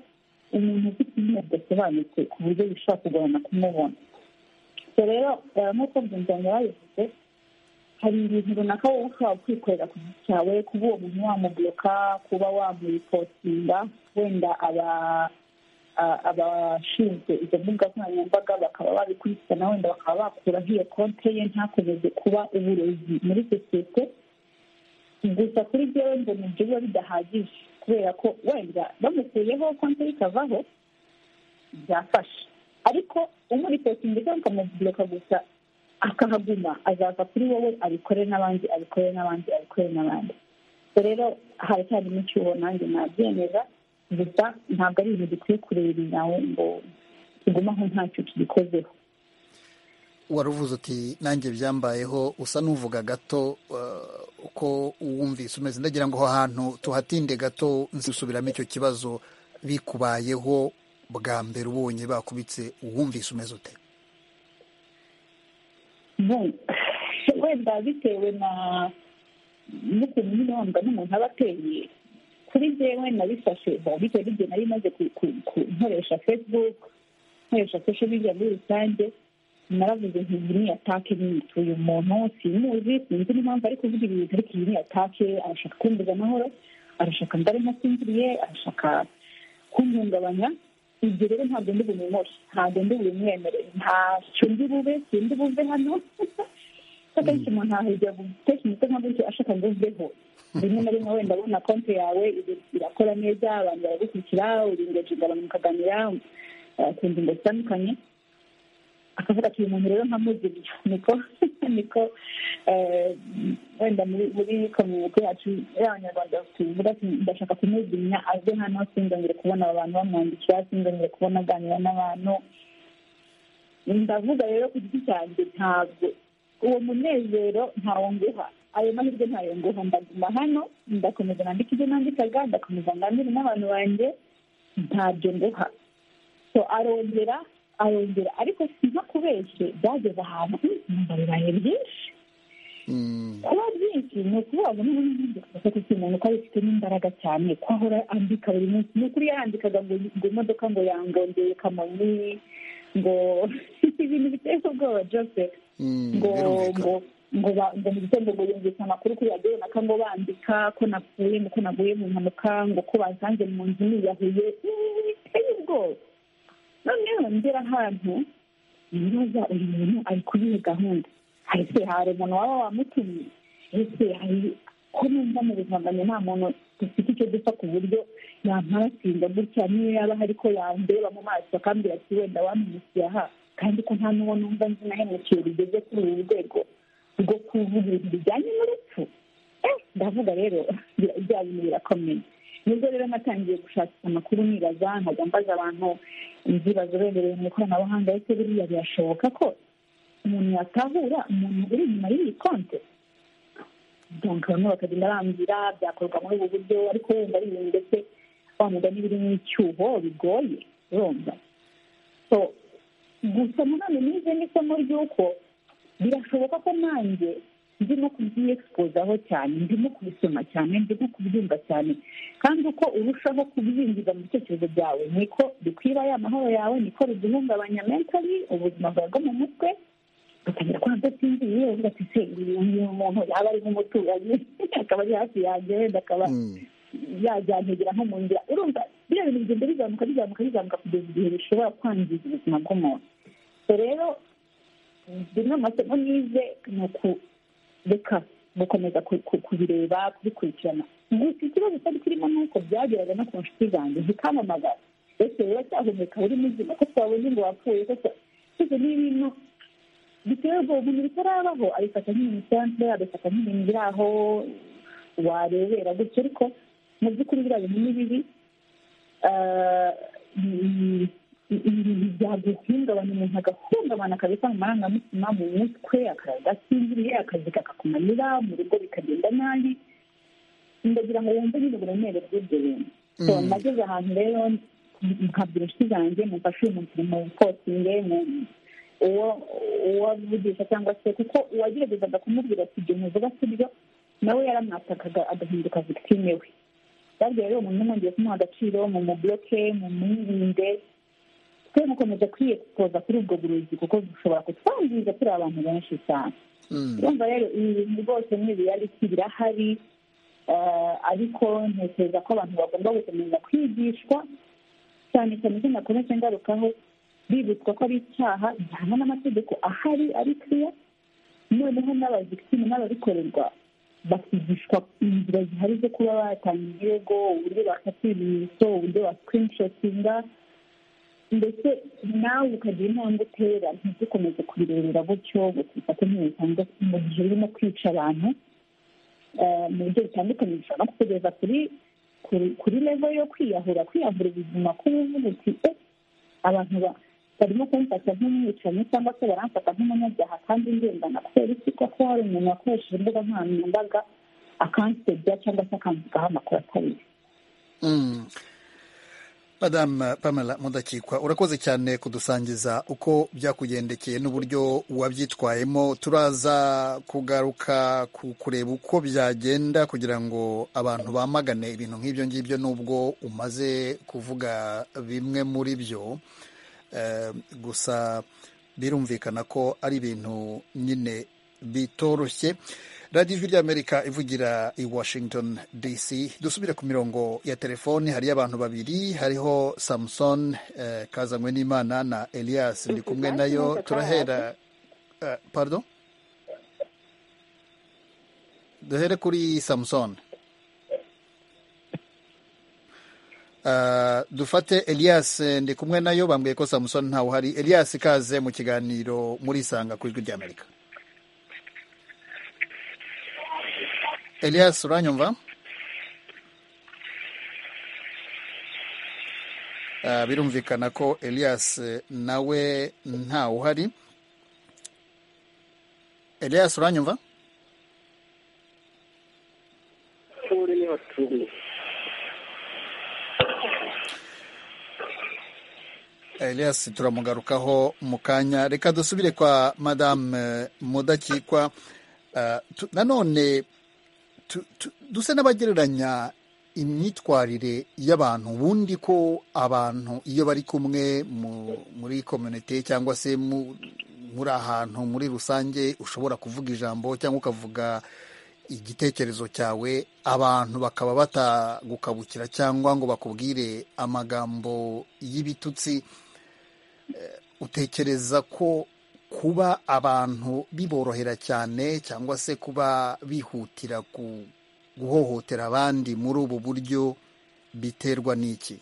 umuntu ufite izina ridasobanutse ku buryo bishobora kugorana kumubona rero nk'uko byumvanye babivuze hari ibintu runaka wowe ushobora kwikorera ku giti cyawe kuba uwo muntu wamubuloka kuba wamuripotinga wenda aba abashinzwe izo mbuga nkoranyambaga bakaba babikurikirana wenda bakaba bakuraho iyo konti ye ntakomeze kuba uburezi muri sosiyete gusa kuri byewe ngo nibyo biba bidahagije kubera ko wenda bamukuyeho konti ikavaho byafasha ariko umuripotinga cyangwa ukamubuloka gusa akahaguma azava kuri wowe abikore n'abandi abikore n'abandi abikore n'abandi rero haracyarimo icyuho nanjye nabyemeza gusa ntabwo ari ibintu dukwiye kureba nawe ngo tuguma aho ntacyo tugikozeho wari uvuze uti nanjye byambayeho usa n'uvuga gato uko wumvise umeze ndagira ngo aho hantu tuhatinde gato nsubiramo icyo kibazo bikubayeho bwa mbere ubonye bakubitse uwumvise umeze ute wenda bitewe na n'ukuntu nyine wumva n'umuntu aba ateye kuri njyewe nabifashe bitewe n'igihe nari maze nkoresha facebook nkoresha social media muri rusange naravuze nti iyi ni atake uyu muntu simuzi sinzi n'impamvu ari kuvuga ibintu ariko iyi ni atake arashaka kumbuza amahoro arashaka ndari ntasinziriye arashaka kumhungabanya ibyo rero ntabwo ndi bumumore ntabwo ndi bubimwemere ntacyo ndi bube sindi buve hano akenshi umuntu ahajya gutekereza umutwe nka gutyo ashaka ngo uveho rimwe na rimwe wenda abona konti yawe irakora neza abantu baragukurikira uringoje ugabanukaganira ku ngingo zitandukanye akavuga ati uyu muntu rero nkamuziriye niko niko wenda muri komyunite yacu y'abanyarwanda tuvuga ati ndashaka kumuzimya aze hano sinzongere kubona aba bantu bamwandikira sinzongere kubona aganira n'abantu ndavuga rero ku giti cyanjye ntabwo uwo munezero ntawo nguha ayo mahirwe ntayo nguha ndaguma hano ndakomeza nandika ibyo nandikaga ndakomeza nganire n'abantu banjye ntabyo nguha so arongera arongera ariko sinka kubeshye byageze ahantu numva bibaye byinshi kuba byinshi ni ukuvuga ngo niba n'ubundi gufata iki umuntu ko abifitemo imbaraga cyane ko ahora andika buri munsi ni ukuri yarandikaga ngo ngo imodoka ngo yangongeye kamonyi ngo ibintu biteye ubwoba joseph ngo ngo ngo ngo mu gitondo ngo yumvise amakuru kuri radiyo runaka ngo bandika ko napfuye ngo ko naguye mu mpanuka ngo ko basanze mu nzu niyahuye biteye ubwoba noneho ngera ahantu nibaza uyu muntu ari kuri iyo gahunda ese hari umuntu waba wamutumye ese hari ko numva mu buzima bwanjye nta muntu dufite icyo dupfa ku buryo yamparasinda gutya niyo yaba hari ko yandeba mu maso akambwira ati wenda wampindukiye aha kandi ko nta n'uwo numva nzi nahemukiye rugeze kuri uru rwego rwo kuvuga ibintu bijyanye n'urupfu ndavuga rero bya bintu birakomeye nibwo rero natangiye gushakisha amakuru nibaza nkajya mbaza abantu inzu bazobereye mu ikoranabuhanga ese buriya birashoboka ko umuntu yatahura umuntu uri inyuma y'iyi konti bamwe bakagenda bambwira byakorwa muri ubu buryo ariko wenda ari ibintu ndetse wamuga n'ibiri mu icyuho bigoye urumva so gusa nanone nize n'isomo ry'uko birashoboka ko nanjye ndimo kubyiyekipozaho cyane ndimo kubisoma cyane ndimo kubyumva cyane kandi uko urushaho kubyinjiza mu bitekerezo byawe niko bikwiba ya mahoro yawe niko biguhungabanya mentali ubuzima bwawe bwo mu mutwe ugatangira kuba udasinziriye uvuga ati se uyu muntu yaba ari nk'umuturanyi akaba ari hafi yanjye wenda akaba yajyantegera nko mu nzira urumva biriya bintu bigenda bizamuka bizamuka bizamuka kugeza igihe bishobora kwangiza ubuzima bw'umuntu rero bimwe mu masomo nize ni ukureka gukomeza kubireba kubikurikirana gusa ikibazo cyari kirimo ni uko byageraga no ku nshuti zanjye zikamamagara ese rero cyahumeka uri muzima ko twabonye ngo wapfuye ko twese ni ibintu bitewe ubwo bintu bitarabaho abifata nk'ibintu bisanzwe abifata nk'ibintu biri aho warebera gutyo ariko mu by'ukuri biriya bintu ni bibi ibintu byaguhungabanya umuntu agahungabana akabika mu marangamutima mu mutwe akadasinziriye akazi kakakumanira mu rugo bikagenda nabi ndagira ngo wumve nyine uburemere bw'ibyo bintu nageze ahantu rero nkabwira inshuti zanjye mufashe uyu muntu mu bukosinge uwo uwavugisha cyangwa se kuko uwageragezaga kumubwira ati ibyo muvuga si byo nawe yaramwatakaga agahinduka victime we babwiye rero umuntu umwongeye kumuha agaciro mu mubloke mu mwirinde twe mukomeza kwiyekuza kuri ubwo burozi kuko bushobora kutwangiza turi abantu benshi cyane urumva rero ibi bintu rwose ni ibiyariki birahari ariko ntekereza ko abantu bagomba gukomeza kwigishwa cyane cyane icyo nakomeze ngarukaho bibutswa ko ari icyaha gihanwa n'amategeko ahari ari kiriya noneho n'abazikitini n'ababikorerwa bakigishwa inzira zihari zo kuba batanga ibirego uburyo bafata ibimenyetso uburyo basikinishotinga ndetse nawe ukagira intambwe utera ntidukomeze kubirebera gutyo ngo tubifate nk'ibisanzwe mu gihe urimo kwica abantu mu buryo butandukanye bishobora no kukugeza kuri kuri levo yo kwiyahura kwiyahura ubuzima kubuvuga uti abantu barimo kumfata nk'umwicanyi cyangwa se baramfata nk'umunyabyaha kandi ngendana kubera iki koko hari umuntu wakoresheje imbuga nkoranyambaga akansebya cyangwa se akamvugaho amakuru atari Madame Pamela Mudakikwa urakoze cyane kudusangiza uko byakugendekeye n'uburyo wabyitwayemo turaza kugaruka ku kureba uko byagenda kugira ngo abantu bamagane ibintu nk'ibyo ngibyo nubwo umaze kuvuga bimwe muri byo gusa birumvikana ko ari ibintu nyine bitoroshye radiyo ijwi ry'amerika ivugira i washington dc dusubire ku mirongo ya telefoni hariyo abantu babiri hariho samuson kazanywe n'imana na elias ndi kumwe nayo turahera pardon duhere kuri samuson dufate elias ndi kumwe nayo bambwiye ko samuson ntawe uhari elias ikaze mu kiganiro muri isanga ku ijwi ry'amerika Elias uranyumva birumvikana ko Elias nawe ntawe uhari Elias uranyumva icumi elias turamugarukaho mu kanya reka dusubire kwa madame mudakikwa nanone dusa n'abagereranya imyitwarire y'abantu ubundi ko abantu iyo bari kumwe muri kominite cyangwa se muri ahantu muri rusange ushobora kuvuga ijambo cyangwa ukavuga igitekerezo cyawe abantu bakaba batagukabukira cyangwa ngo bakubwire amagambo y'ibitutsi utekereza ko kuba abantu biborohera cyane cyangwa se kuba bihutira ku guhohotera abandi muri ubu buryo biterwa n'iki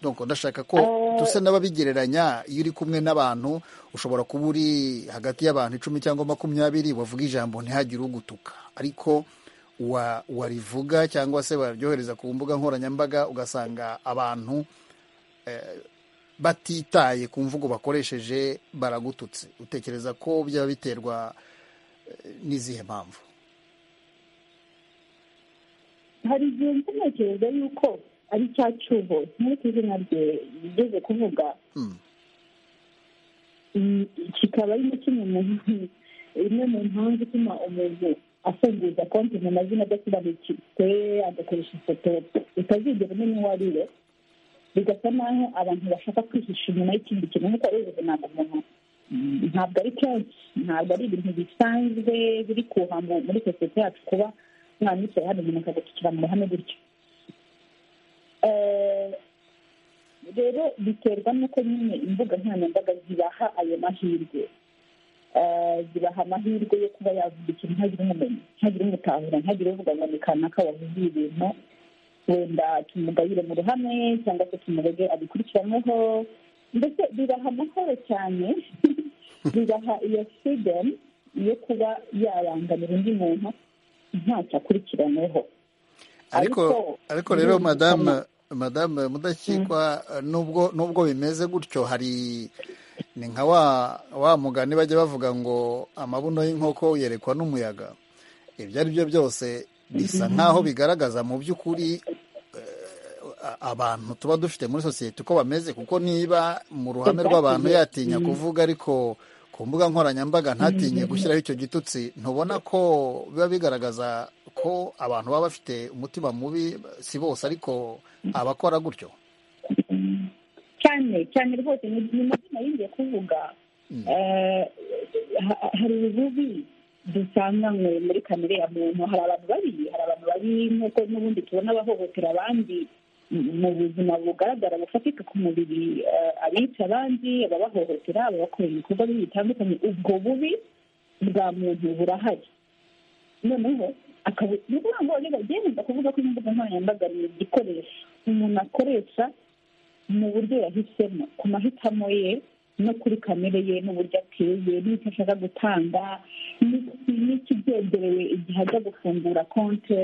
donko ndashaka ko dusa n'ababigereranya iyo uri kumwe n'abantu ushobora kuba uri hagati y'abantu icumi cyangwa makumyabiri wavuga ijambo ntihagire ugutuka ariko warivuga cyangwa se waryohereza ku mbuga nkoranyambaga ugasanga abantu batitaye ku mvugo bakoresheje baragututse utekereza ko byaba biterwa n'izihe mpamvu hari igihe ntekereza yuko ari cya cyuho nk'uko izina rye rigeze kuvuga kikaba ari kimwe mu imwe mu mpamvu ituma umuntu afunguza konti mu mazina adasobanutse agakoresha ifoto utazigera umenya uwo ari we bigasa naho abantu bashaka kwihisha inyuma y'ikindi kintu nk'uko ari ntabwo umuntu ntabwo ari kenshi ntabwo ari ibintu bisanzwe biri kuha muri sosiyete yacu kuba umwana yicaye hano umuntu akagukikira mu ruhame gutyo rero biterwa n'uko nyine imbuga nkoranyambaga zibaha ayo mahirwe zibaha amahirwe yo kuba yavuga ikintu ntagire umumenyi ntagire umutahura ntagire uvuga ngo ni kanaka wavuze ibintu wenda tumugayire mu ruhame cyangwa se tumurege abikurikiranweho ndetse biraha amahoro cyane biraha iyo freedom yo kuba yarangamira undi muntu ntacyo akurikiranyweho ariko ariko rero madamu madamu mudakikwa nubwo nubwo bimeze gutyo hari ni nka wa wa mugani bajya bavuga ngo amabuno y'inkoko yerekwa n'umuyaga ibyo ari byo byose bisa nk'aho bigaragaza mu by'ukuri abantu tuba dufite muri sosiyete uko bameze kuko niba mu ruhame rw'abantu yatinya kuvuga ariko ku mbuga nkoranyambaga ntatinye gushyiraho icyo gitutsi ntubona ko biba bigaragaza ko abantu baba bafite umutima mubi si bose ariko abakora gutyo cyane cyane rwose ni mazina yinjiye kuvuga hari ububi dusanga muri kamere ya muntu hari abantu babi hari abantu babi nk'uko n'ubundi tubona bahohotera abandi mu buzima bugaragara bufatika ku mubiri abica abandi ababahohotera ababakorera ibikorwa bibi bitandukanye ubwo bubi bwa muntu burahari noneho ni ukuvuga ngo bagenda kuvuga ko imbuga nkoranyambaga ni igikoresho umuntu akoresha mu buryo yahisemo ku mahitamo ye no kuri kamere ye n'uburyo ateye n'icyo ashaka gutanga n'ikigenderewe igihe ajya gufungura konti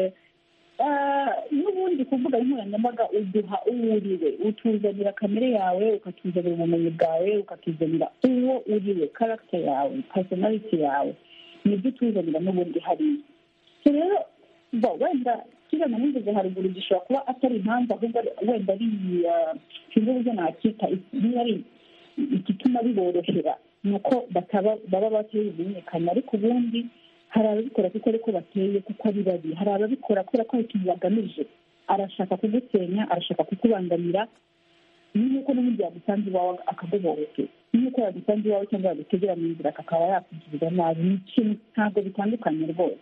n'ubundi kuvuga nkoranyambaga uduha uwuriwe utuzanira kamere yawe ukatuzanira ubumenyi bwawe ukatuzanira uwo uriwe karagita yawe pasonariti yawe nibyo utuzanira n'ubundi hariya rero wenda kiriya nigeze haruguru gishobora kuba atari impamvu ahubwo wenda ari sinzi uburyo nakita niba ari igituma biborohera ni uko baba batabimenyekanye ariko ubundi hari ababikora kuko ariko bateye kuko ari babi hari ababikora kubera ko hari ikintu bagamije arashaka kugusenya arashaka kukubangamira ni nk'uko n'ubundi yagusanze iwawe akaguhohotera ni nk'uko yagusanze iwawe cyangwa yagutegera mu nzira akaba yakugirira nabi ni ikintu ntabwo bitandukanye rwose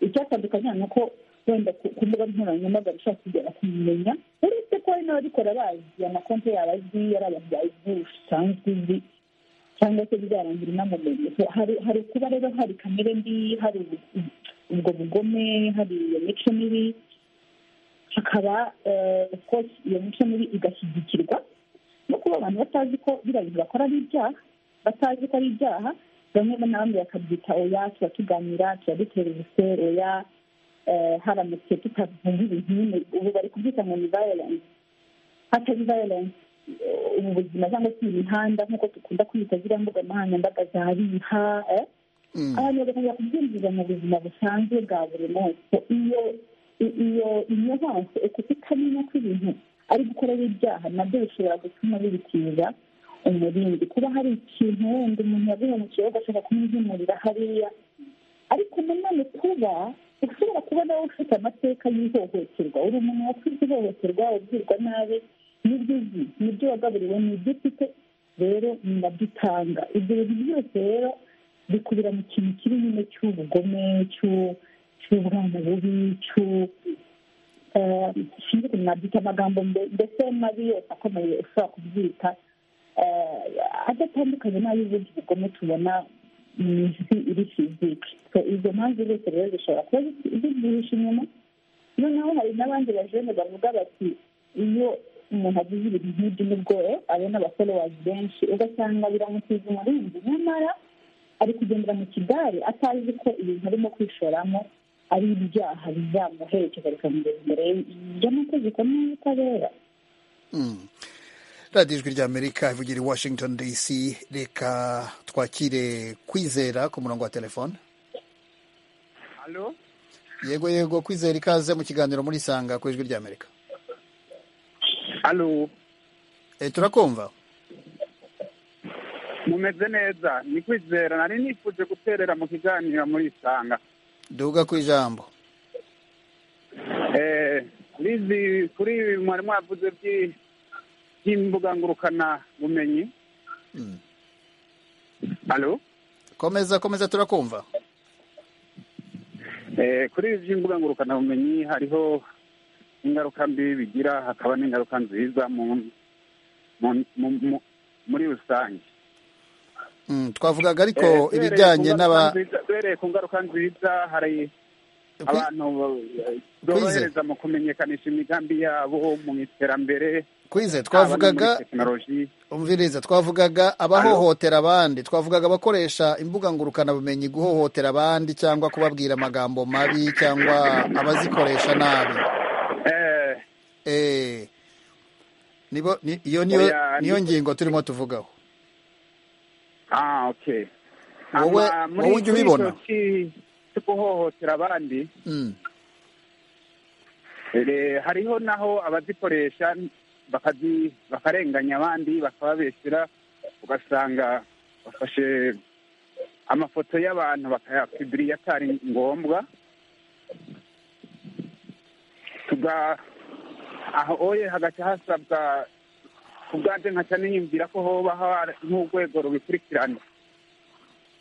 icyatandukanye ni uko wenda ku mbuga nkoranyambaga ushaka kugera kumumenya uretse ko hari n'ababikora bazi amakonti yabo azi yari abantu bazi usanzwe uzi cyangwa se bizarangira inamumenye hari kuba rero hari kamere mbi hari ubwo bugome hari iyo mico mibi hakaba iyo mico mibi igashyigikirwa no kuba abantu batazi ko biriya bintu bakora ari ibyaha batazi ko ari ibyaha bamwe n'abandi bakabyita oya tuba tuganira tuba dutera ubusero oya haramutse tutavuga ibintu nyine ubu bari kubyita ngo ni violence hatari violence ubu buzima cyangwa se imihanda nk'uko dukunda kwita ziriya mbuga nkoranyambaga za riha abantu bagakomeza kubyinjiza mu buzima busanzwe bwa buri munsi iyo iyo inyamaswa kuko utamenya ko ibintu ari gukorera ibyaha nabyo bishobora gutuma bibitiza umurindi kuba hari ikintu wenda umuntu yaguhemukiye bagashaka kumwihimurira hariya ariko nanone kuba ushobora kuba nawe ufite amateka y'ihohoterwa uri umuntu wakoze ihohoterwa ubwirwa nabi n'ibyo uzi n'ibyo wagaburiwe n'ibyo ufite rero ni nabyo utanga ibyo bintu byose rero bikubira mu kintu kiri nyine cy'ubugome cy'ubwana bubi sinzi ukuntu nabyita amagambo mbese mabi yose akomeye ushobora kubyita adatandukanye n'ay'ubundi bugome tubona mu isi iri fizike izo mpamvu zose rero zishobora kuba zibyihishe inyuma noneho hari n'abandi bajene bavuga bati iyo umuntu agize ibintu nk'ibyo nibwo abona abaforowazi benshi ugasanga biramutiza umurinzi nyamara ari kugendera mu kigare atazi ko ibintu arimo kwishoramo ari ibyaha bizamuherekeza bikamugeza imbere y'amategeko n'ubutabera radiyo ijwi ry'amerika ivugira i washington dc reka twakire kwizera ku murongo wa telefone yego yego kwizera ikaze mu kiganiro muri sanga ku ijwi ry'amerika turakumva mumeze neza ni kwizera nari nifuje guterera mu kiganiro muri isanga duga ku ijambo rizi kuri mwari mwavuze by'imbuga ngurukana bumenyi komeza komeza turakumva kuri ibi by'imbuga ngurukana bumenyi hariho ingaruka mbi bigira hakaba n'ingaruka nziza muri rusange twavugaga ariko ibijyanye n'aba duhereye ku ngaruka nziza hari abantu borohereza mu kumenyekanisha imigambi yabo mu iterambere kwize twavugaga umviriza twavugaga abahohotera abandi twavugaga abakoresha imbuga ngurukanabumenyi guhohotera abandi cyangwa kubabwira amagambo mabi cyangwa abazikoresha nabi iyo niyo ngingo turimo tuvugaho ah okay wowe wowe ujya ubibona cyo guhohotera abandi hariho naho abazikoresha bakarenganya abandi bakababeshyira ugasanga bafashe amafoto y'abantu bakayakubiriya atari ngombwa aho oye hagati hasabwa ku bwanjye nkaca niyumvira ko hoba hari nk'urwego rubikurikirana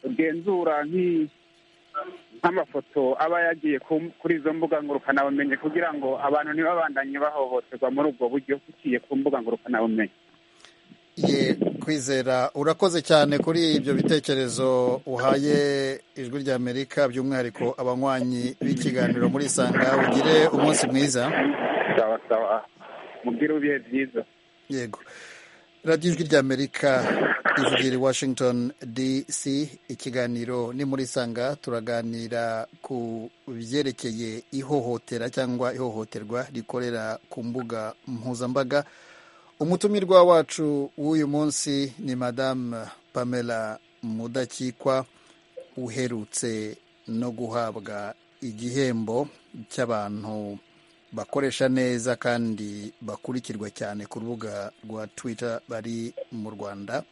rugenzura nk'amafoto aba yagiye kuri izo mbuga ngurukanabumenyi kugira ngo abantu ntibabandanye bahohoterwa muri ubwo buryo buciye ku mbuga ngurukanabumenyi ye kwizera urakoze cyane kuri ibyo bitekerezo uhaye ijwi ry'amerika by'umwihariko abanywanyi b'ikiganiro muri isanga ugire umunsi mwiza sawa sawa mubwire ibihe byiza yego radiyo ijwi ry'amerika ivugira i washington dc ikiganiro ni muri sanga turaganira ku byerekeye ihohotera cyangwa ihohoterwa rikorera ku mbuga mpuzambaga umutumirwa wacu w'uyu munsi ni madamu pamela mudakikwa uherutse no guhabwa igihembo cy'abantu bakoresha neza kandi bakurikirwa cyane ku rubuga rwa twitter bari mu rwanda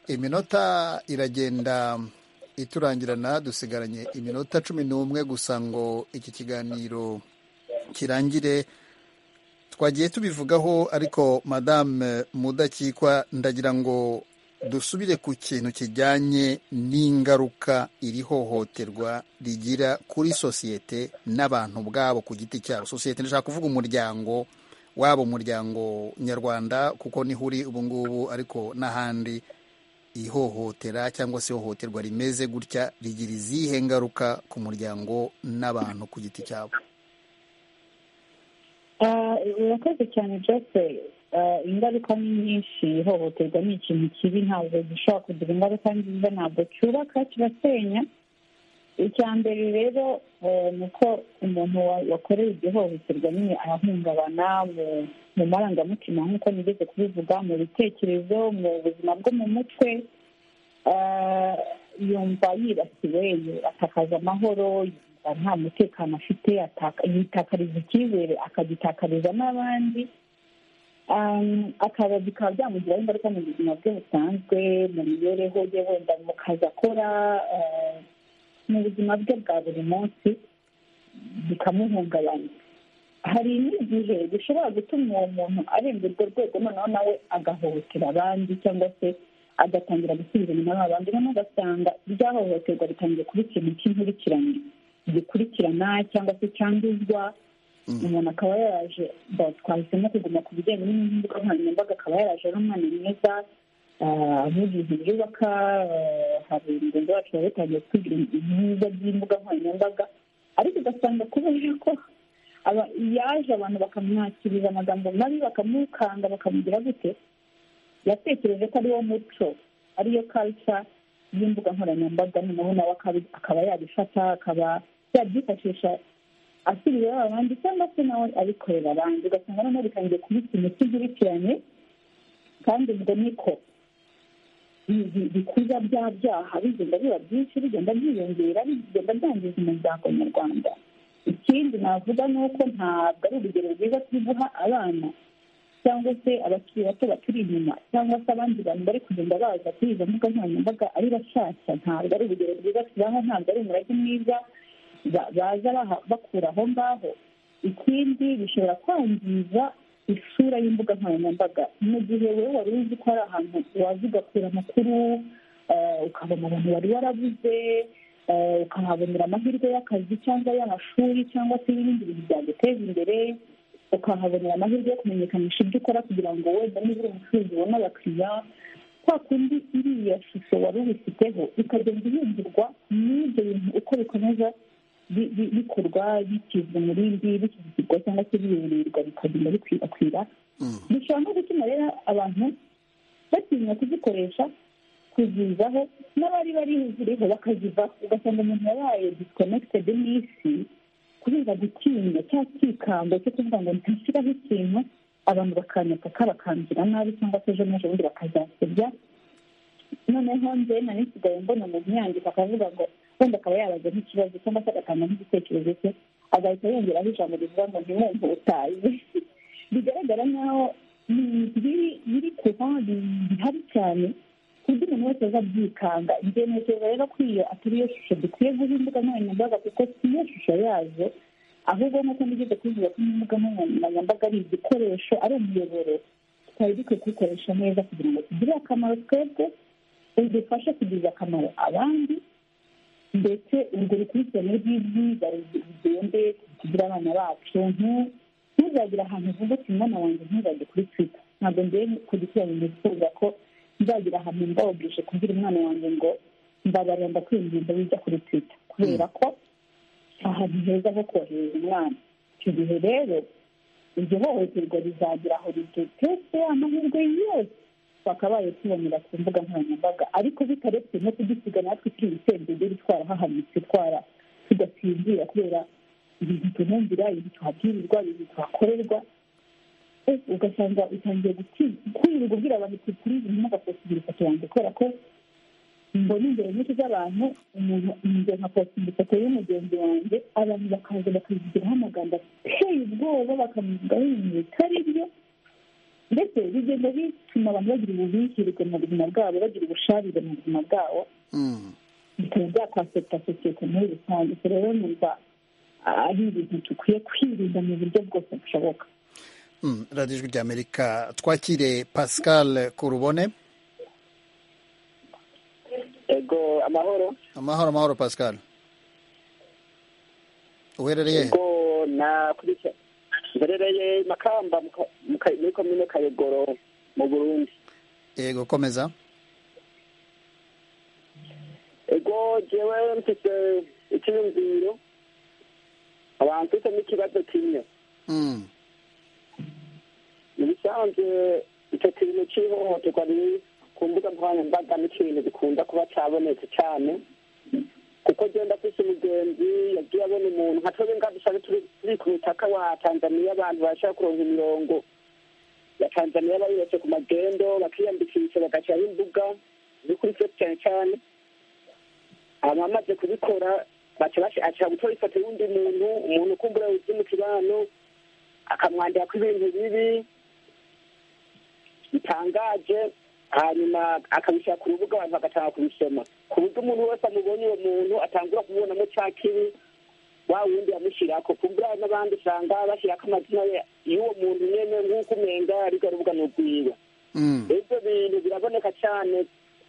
iminota iragenda iturangirana dusigaranye iminota cumi n'umwe gusa ngo iki kiganiro kirangire twagiye tubivugaho ariko madame mudakikwa ndagira ngo dusubire ku kintu kijyanye n'ingaruka iri hohoterwa rigira kuri sosiyete n'abantu ubwabo ku giti cyabo sosiyete ndashaka kuvuga umuryango waba umuryango nyarwanda kuko niho uri ubu ngubu ariko n'ahandi ihohotera cyangwa se ihohoterwa rimeze gutya rigira izihe ngaruka ku muryango n'abantu ku giti cyabo urakoze cyane jose ingaruka ni nyinshi ihohoterwa ni ikintu kibi ntabwo gishobora kugira ingaruka nziza ntabwo cyubaka kirasenya icya mbere rero ni uko umuntu wakorera iryo hohoterwa nyine arahungabana mu marangamutima nk'uko nigeze kubivuga mu bitekerezo mu buzima bwo mu mutwe yumva yibasiwe atakaza amahoro nta mutekano afite yitakariza icyizere akagitakariza n'abandi akaba bikaba byamugiraho ingaruka mu buzima bwe busanzwe mu mibereho ye wenda mu kazi akora mu buzima bwe bwa buri munsi bikamuhungabanya hari n'igihe bishobora gutuma uwo muntu arenga urwo rwego noneho nawe agahohotera abandi cyangwa se agatangira gusubiza inyuma abandi noneho ugasanga iryahohoterwa ritangiye kuba ikintu cy'inkurikirane gikurikirana cyangwa se cyanduzwa umuntu akaba yaraje twahisemo kuguma ku bijyanye n'imbuga nkoranyambaga akaba yaraje ari umwana mwiza avuga ibintu byubaka hari mugenzi wacu wari utangiye kutubwira ibyiza by'imbuga nkoranyambaga ariko ugasanga kubera ko yaje abantu bakamwakiriza amagambo mabi bakamukanga bakamugira gute yatekereje ko ari wo muco ariyo kalisa y'imbuga nkoranyambaga noneho nawe akaba yabifata akaba yabyifashisha asubirira abandi cyangwa se nawe abikorera abandi ugasanga noneho bitangiye kuba ikintu cy'inkurikirane kandi ubwo niko bikuza bya byaha bigenda biba byinshi bigenda byiyongera bigenda byangiza umuryango nyarwanda ikindi navuga ni uko ntabwo ari urugero rwiza turi guha abana cyangwa se abakiri bato baturi inyuma cyangwa se abandi bantu bari kugenda baza kuri izo mbuga nkoranyambaga ari bashyashya ntabwo ari urugero rwiza tubaha ntabwo ari umurage mwiza baza bakura aho ngaho ikindi bishobora kwangiza isura y'imbuga nkoranyambaga mu gihe wowe wari uzi ko hari ahantu waza ugakura amakuru ukabona abantu wari warabuze ukahabonera amahirwe y'akazi cyangwa y'amashuri cyangwa se n'ibindi bintu byaguteza imbere ukahabonera amahirwe yo kumenyekanisha ibyo ukora kugira ngo wenda niba uri umucuruzi ubone abakiriya kwa kundi iriya shusho wari ubifiteho ikagenda ihindurwa n'ibyo bintu uko bikomeza bikorwa bikizwa umurindi bikizigwa cyangwa se biyoborerwa bikagenda bikwirakwira bishobora no gutuma rero abantu batinya kuzikoresha kuzivaho n'abari bari ziriho bakaziva ugasanga umuntu yabaye disikonekitedi n'isi kubera gutinya cyangwa kikanga cyo kuvuga ngo ntashyiraho ikintu abantu bakanyaka kabakangira nabi cyangwa se ejo bundi bakazasebya noneho nze nari nsigaye mbona umuntu yandika akavuga ngo wenda akaba yabaza nk'ikibazo cyangwa se agatanga nk'igitekerezo cye agahita yongeraho ijambo rivuga ngo ntimwumve utazi bigaragara nk'aho biri kuva bihari cyane ku buryo umuntu wese azabyikanga byemekereza rero ko iyo atari yo shusho dukwiye guha imbuga nkoranyambaga kuko si yo shusho yazo ahubwo nk'uko nigeze kubivuga ko imbuga nkoranyambaga ari igikoresho ari umuyoboro twari dukwiye kubikoresha neza kugira ngo tugire akamaro twebwe udufashe kugirira akamaro abandi ndetse urwo rukurikirane rw'ibyiza rugende tugire abana bacu ntuzagire ahantu uvuga ati mwana wanjye ntuzajye kuri twita ntabwo ngiye kugikurana nifuza ko nzagira ahantu mbawogeje kubwira umwana wanjye ngo ndabarira ndakwinginze wijya kuri twita kubera ko ahantu heza ho kohereza umwana icyo gihe rero iryo hohoterwa rizagira aho ridutetse amahirwe yose twakabaye tubonera ku mbuga nkoranyambaga ariko bitaretse no kugisiga natwe turi ibisendege bitwara hahanitse twara tugasinzira kubera ibintu tunumvira ibintu tuhabwirirwa ibintu tuhakorerwa ugasanga utangiye kwirirwa ubwira abantu kuri izi mpamvu agapositira ifoto yanjye kubera ko mbona ingero nyinshi z'abantu umuntu njye nkapositira ifoto y'umugenzi wanjye abantu bakaza bakayigiraho amagambo ateye ubwoba bakamuvugaho ibintu bitari byo ndetse bigenda bituma abantu bagira ububihirwe mu buzima bwabo bagira ubusharire mu buzima bwabo bikaba byakwaseta sosiyete muri rusange ubwo rero numva ari ibintu dukwiye kwirinda mu buryo bwose bushoboka radiyo ijwi ry'amerika twakire pascal kurubone ego amahoro amahoro amahoro pascal uherereye ego nakurikira mberereye makamba muri komine kayogoro mu burundi yego komeza ego jewe mfite icyiyumviro abantu mfite n'ikibazo kimwe mu bisanzwe icyo kintu cy'ihohoterwa riri ku mbuga nkoranyambaga n'ikintu gikunda kuba cyabonetse cyane kuko genda afise umugenzi yagiye abona umuntu nka twebwe ngaho dusanzwe turi ku mutaka wa tanzaniya abantu bashaka kuronka imirongo ya tanzaniya bayubatse ku magendo bakiyandikisha bagashyiraho imbuga ziri kuri fesi cyane cyane abamaze kubikora baca baca gutora ifoto y'undi muntu umuntu ukumbura uzi mu kibano akamwandira ko ibintu bibi bitangaje hanyuma akabishyira ku rubuga abantu bagatanga kubisoma ku buryo umuntu wese amubonye uwo muntu atangura kumubonamo cya kibi wa wundi yamushyirako kumbura n'abandi usanga bashyirako amazina y'uwo muntu nyene nk'uko umenga ariko rubuga ni urwiwe ibyo bintu biraboneka cyane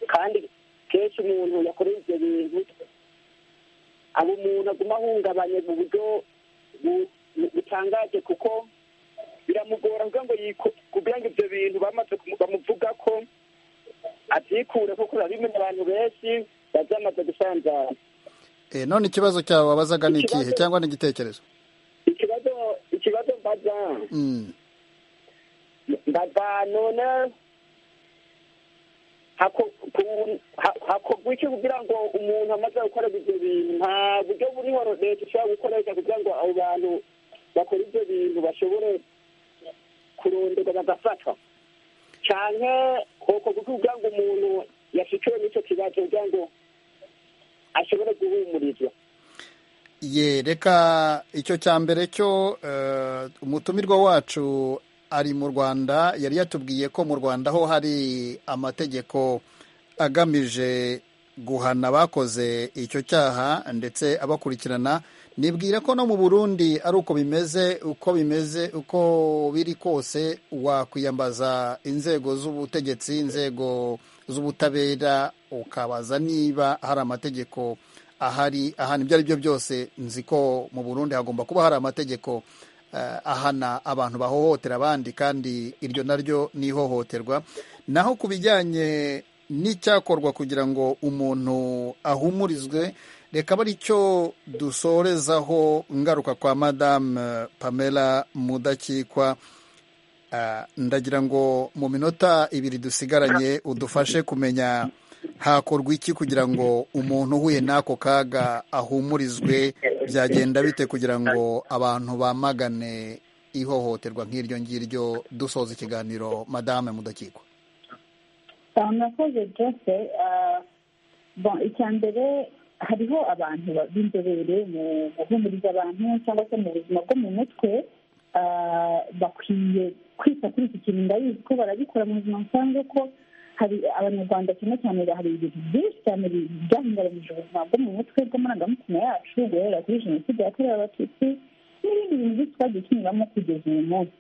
kandi kenshi umuntu yakoreye ibyo bintu aba umuntu aguma ahungabanye mu buryo butangaje kuko biramugora kugira ngo kugira ngo ibyo bintu bamaze bamuvuga ko abyikure kuko urabimenya abantu benshi biba byamaze gusanzana none ikibazo cyawe wabazaga ni ikihe cyangwa ni igitekerezo ikibazo ikibazo mbaza mbaza none hakorwa iki kugira ngo umuntu amaze gukora ibyo bintu nta buryo buriho leta ishobora gukoresha kugira ngo abo bantu bakora ibyo bintu bashobore kurondorwa bagafatwa cyane hokorwa iki kugira ngo umuntu yashikiwe n'icyo kibazo kugira ngo ashobore guhumurizwa ye reka icyo cya mbere cyo eh, umutumirwa wacu ari mu rwanda yari yatubwiye ko mu rwanda ho hari amategeko agamije guhana abakoze icyo cyaha ndetse abakurikirana nibwira ko no mu burundi ari uko bimeze uko bimeze uko biri kose wakwiyambaza inzego z'ubutegetsi inzego z'ubutabera ukabaza niba hari amategeko ahari ahana ibyo ari byo byose nzi ko mu burundi hagomba kuba hari amategeko eh, ahana abantu bahohotera abandi kandi iryo naryo ni ihohoterwa naho ku bijyanye n'icyakorwa kugira ngo umuntu ahumurizwe reka aba cyo dusorezaho ngaruka kwa madamu pamela mudakikwa Eh, ndagira ngo mu minota ibiri dusigaranye udufashe kumenya hakorwa iki kugira ngo umuntu uhuye n'ako kaga ahumurizwe byagenda bite kugira ngo abantu bamagane ihohoterwa nk'iryo ngiryo dusoza ikiganiro madame mudakikwa Ah, murakoze byose icya mbere hariho abantu ba- b'inzobere mu guhumuriza abantu cyangwa se mu buzima bwo mu mutwe ah, bakwiye kwita kuri iki kintu ndabizi ko barabikora mu buzima busanzwe ko hari abanyarwanda cyane cyane hari ibintu byinshi cyane bi- byahungabanyije ubuzima bwo mu mutwe bw'amarangamutima yacu guhera kuri jenoside yakorewe abatutsi n'ibindi bintu byinshi twagiye tunyuramo kugeza uyu munsi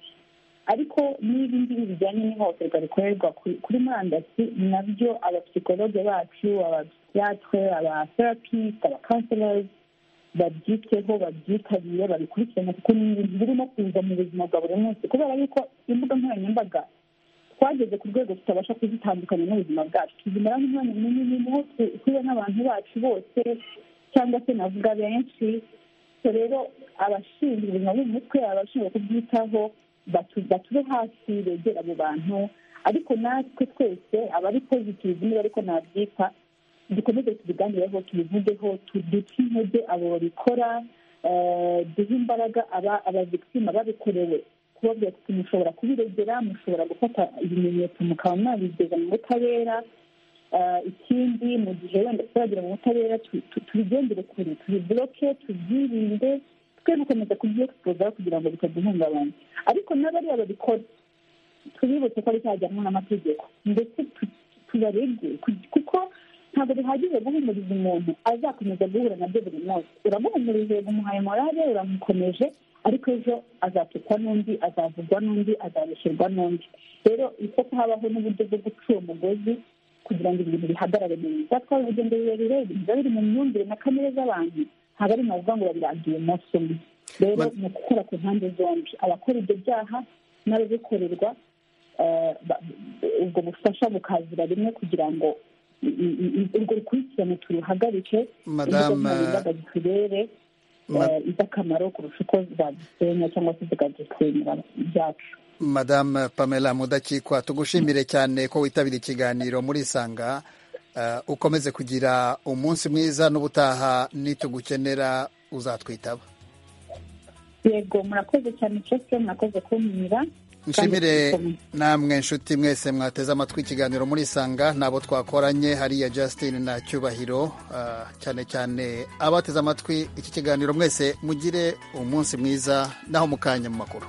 ariko n'ibi ngibi bijyanye n'ihohoterwa rikorerwa ku- kuri murandasi nabyo abapsikologe bacu abapsiyatre abatherapiste abakanserozi babyiteho babyitabire babikurikirane kuko ni ibintu birimo kuza mu buzima bwa buri munsi kubera yuko imbuga nkoranyambaga twageze ku rwego tutabasha kuzitandukanya n'ubuzima bwacu tuzimara nk'umwanya munini niho tu- tuba n'abantu bacu bose cyangwa se navuga benshi so rero abashinzwe ubuzima bwo mu mutwe abashinzwe kubwitaho batu- batube hafi begera abo bantu ariko natwe twese abari pozitivu niba ariko nabyita dukomeze tubiganireho tubivugeho tu- duce intege abo babikora eh, duhe imbaraga aba- abavikitima babikorewe kubabwira kuti mushobora kubiregera mushobora gufata ibimenyetso mukaba mwabigeza mu butabera Eh, ikindi mu gihe wenda turagera mu butabera tu- tu- tubigengere kure tubiboloke tubyirinde twe gukomeza kubyexpoza kugira ngo bitaduhungabanya ariko n'abariya babikora tubibutse ko bizajyanwa n'amategeko ndetse tu- tubarege ku- kuko ntabwo bihagije guhumuriza umuntu azakomeza guhura nabyo buri munsi uramuhumurije uramuhaye morale uramukomeje ariko ejo azatukwa n'undi azavugwa n'undi azabesherwa n'undi rero uko habaho n'uburyo bwo guca uwo mugozi kugira ngo ibintu bihagarare neza twari urugendo rurerure biba biri mu myumvire na kamere z'abantu ntabwo ari navuga ngo babirangiye umunsi umwe rero ni ukukora ku mpande zombi abakora ibyo byaha n'ababikorerwa eh, ba- ubwo bufasha bukazira rimwe kugira ngo i- i- i- urwo rukurikirane turuhagarike Madame- imbuga ziturere Ma- iza akamaro kurusha uko zadusenya cyangwa se zikadusenyera byacu madamu pamela mudakikwa tugushimire cyane ko witabira ikiganiro muri isanga Eh, ukomeze kugira umunsi mwiza n'ubutaha nitugukenera uzatwitaba yego murakoze cyane cyose murakoze kumpira nshimire namwe inshuti mwese mwateze amatwi ikiganiro murisanga nabo twakoranye hariya Justin na cyubahiro ah, cyane cyane abateze amatwi iki kiganiro mwese mugire umunsi mwiza naho mukanya mu makuru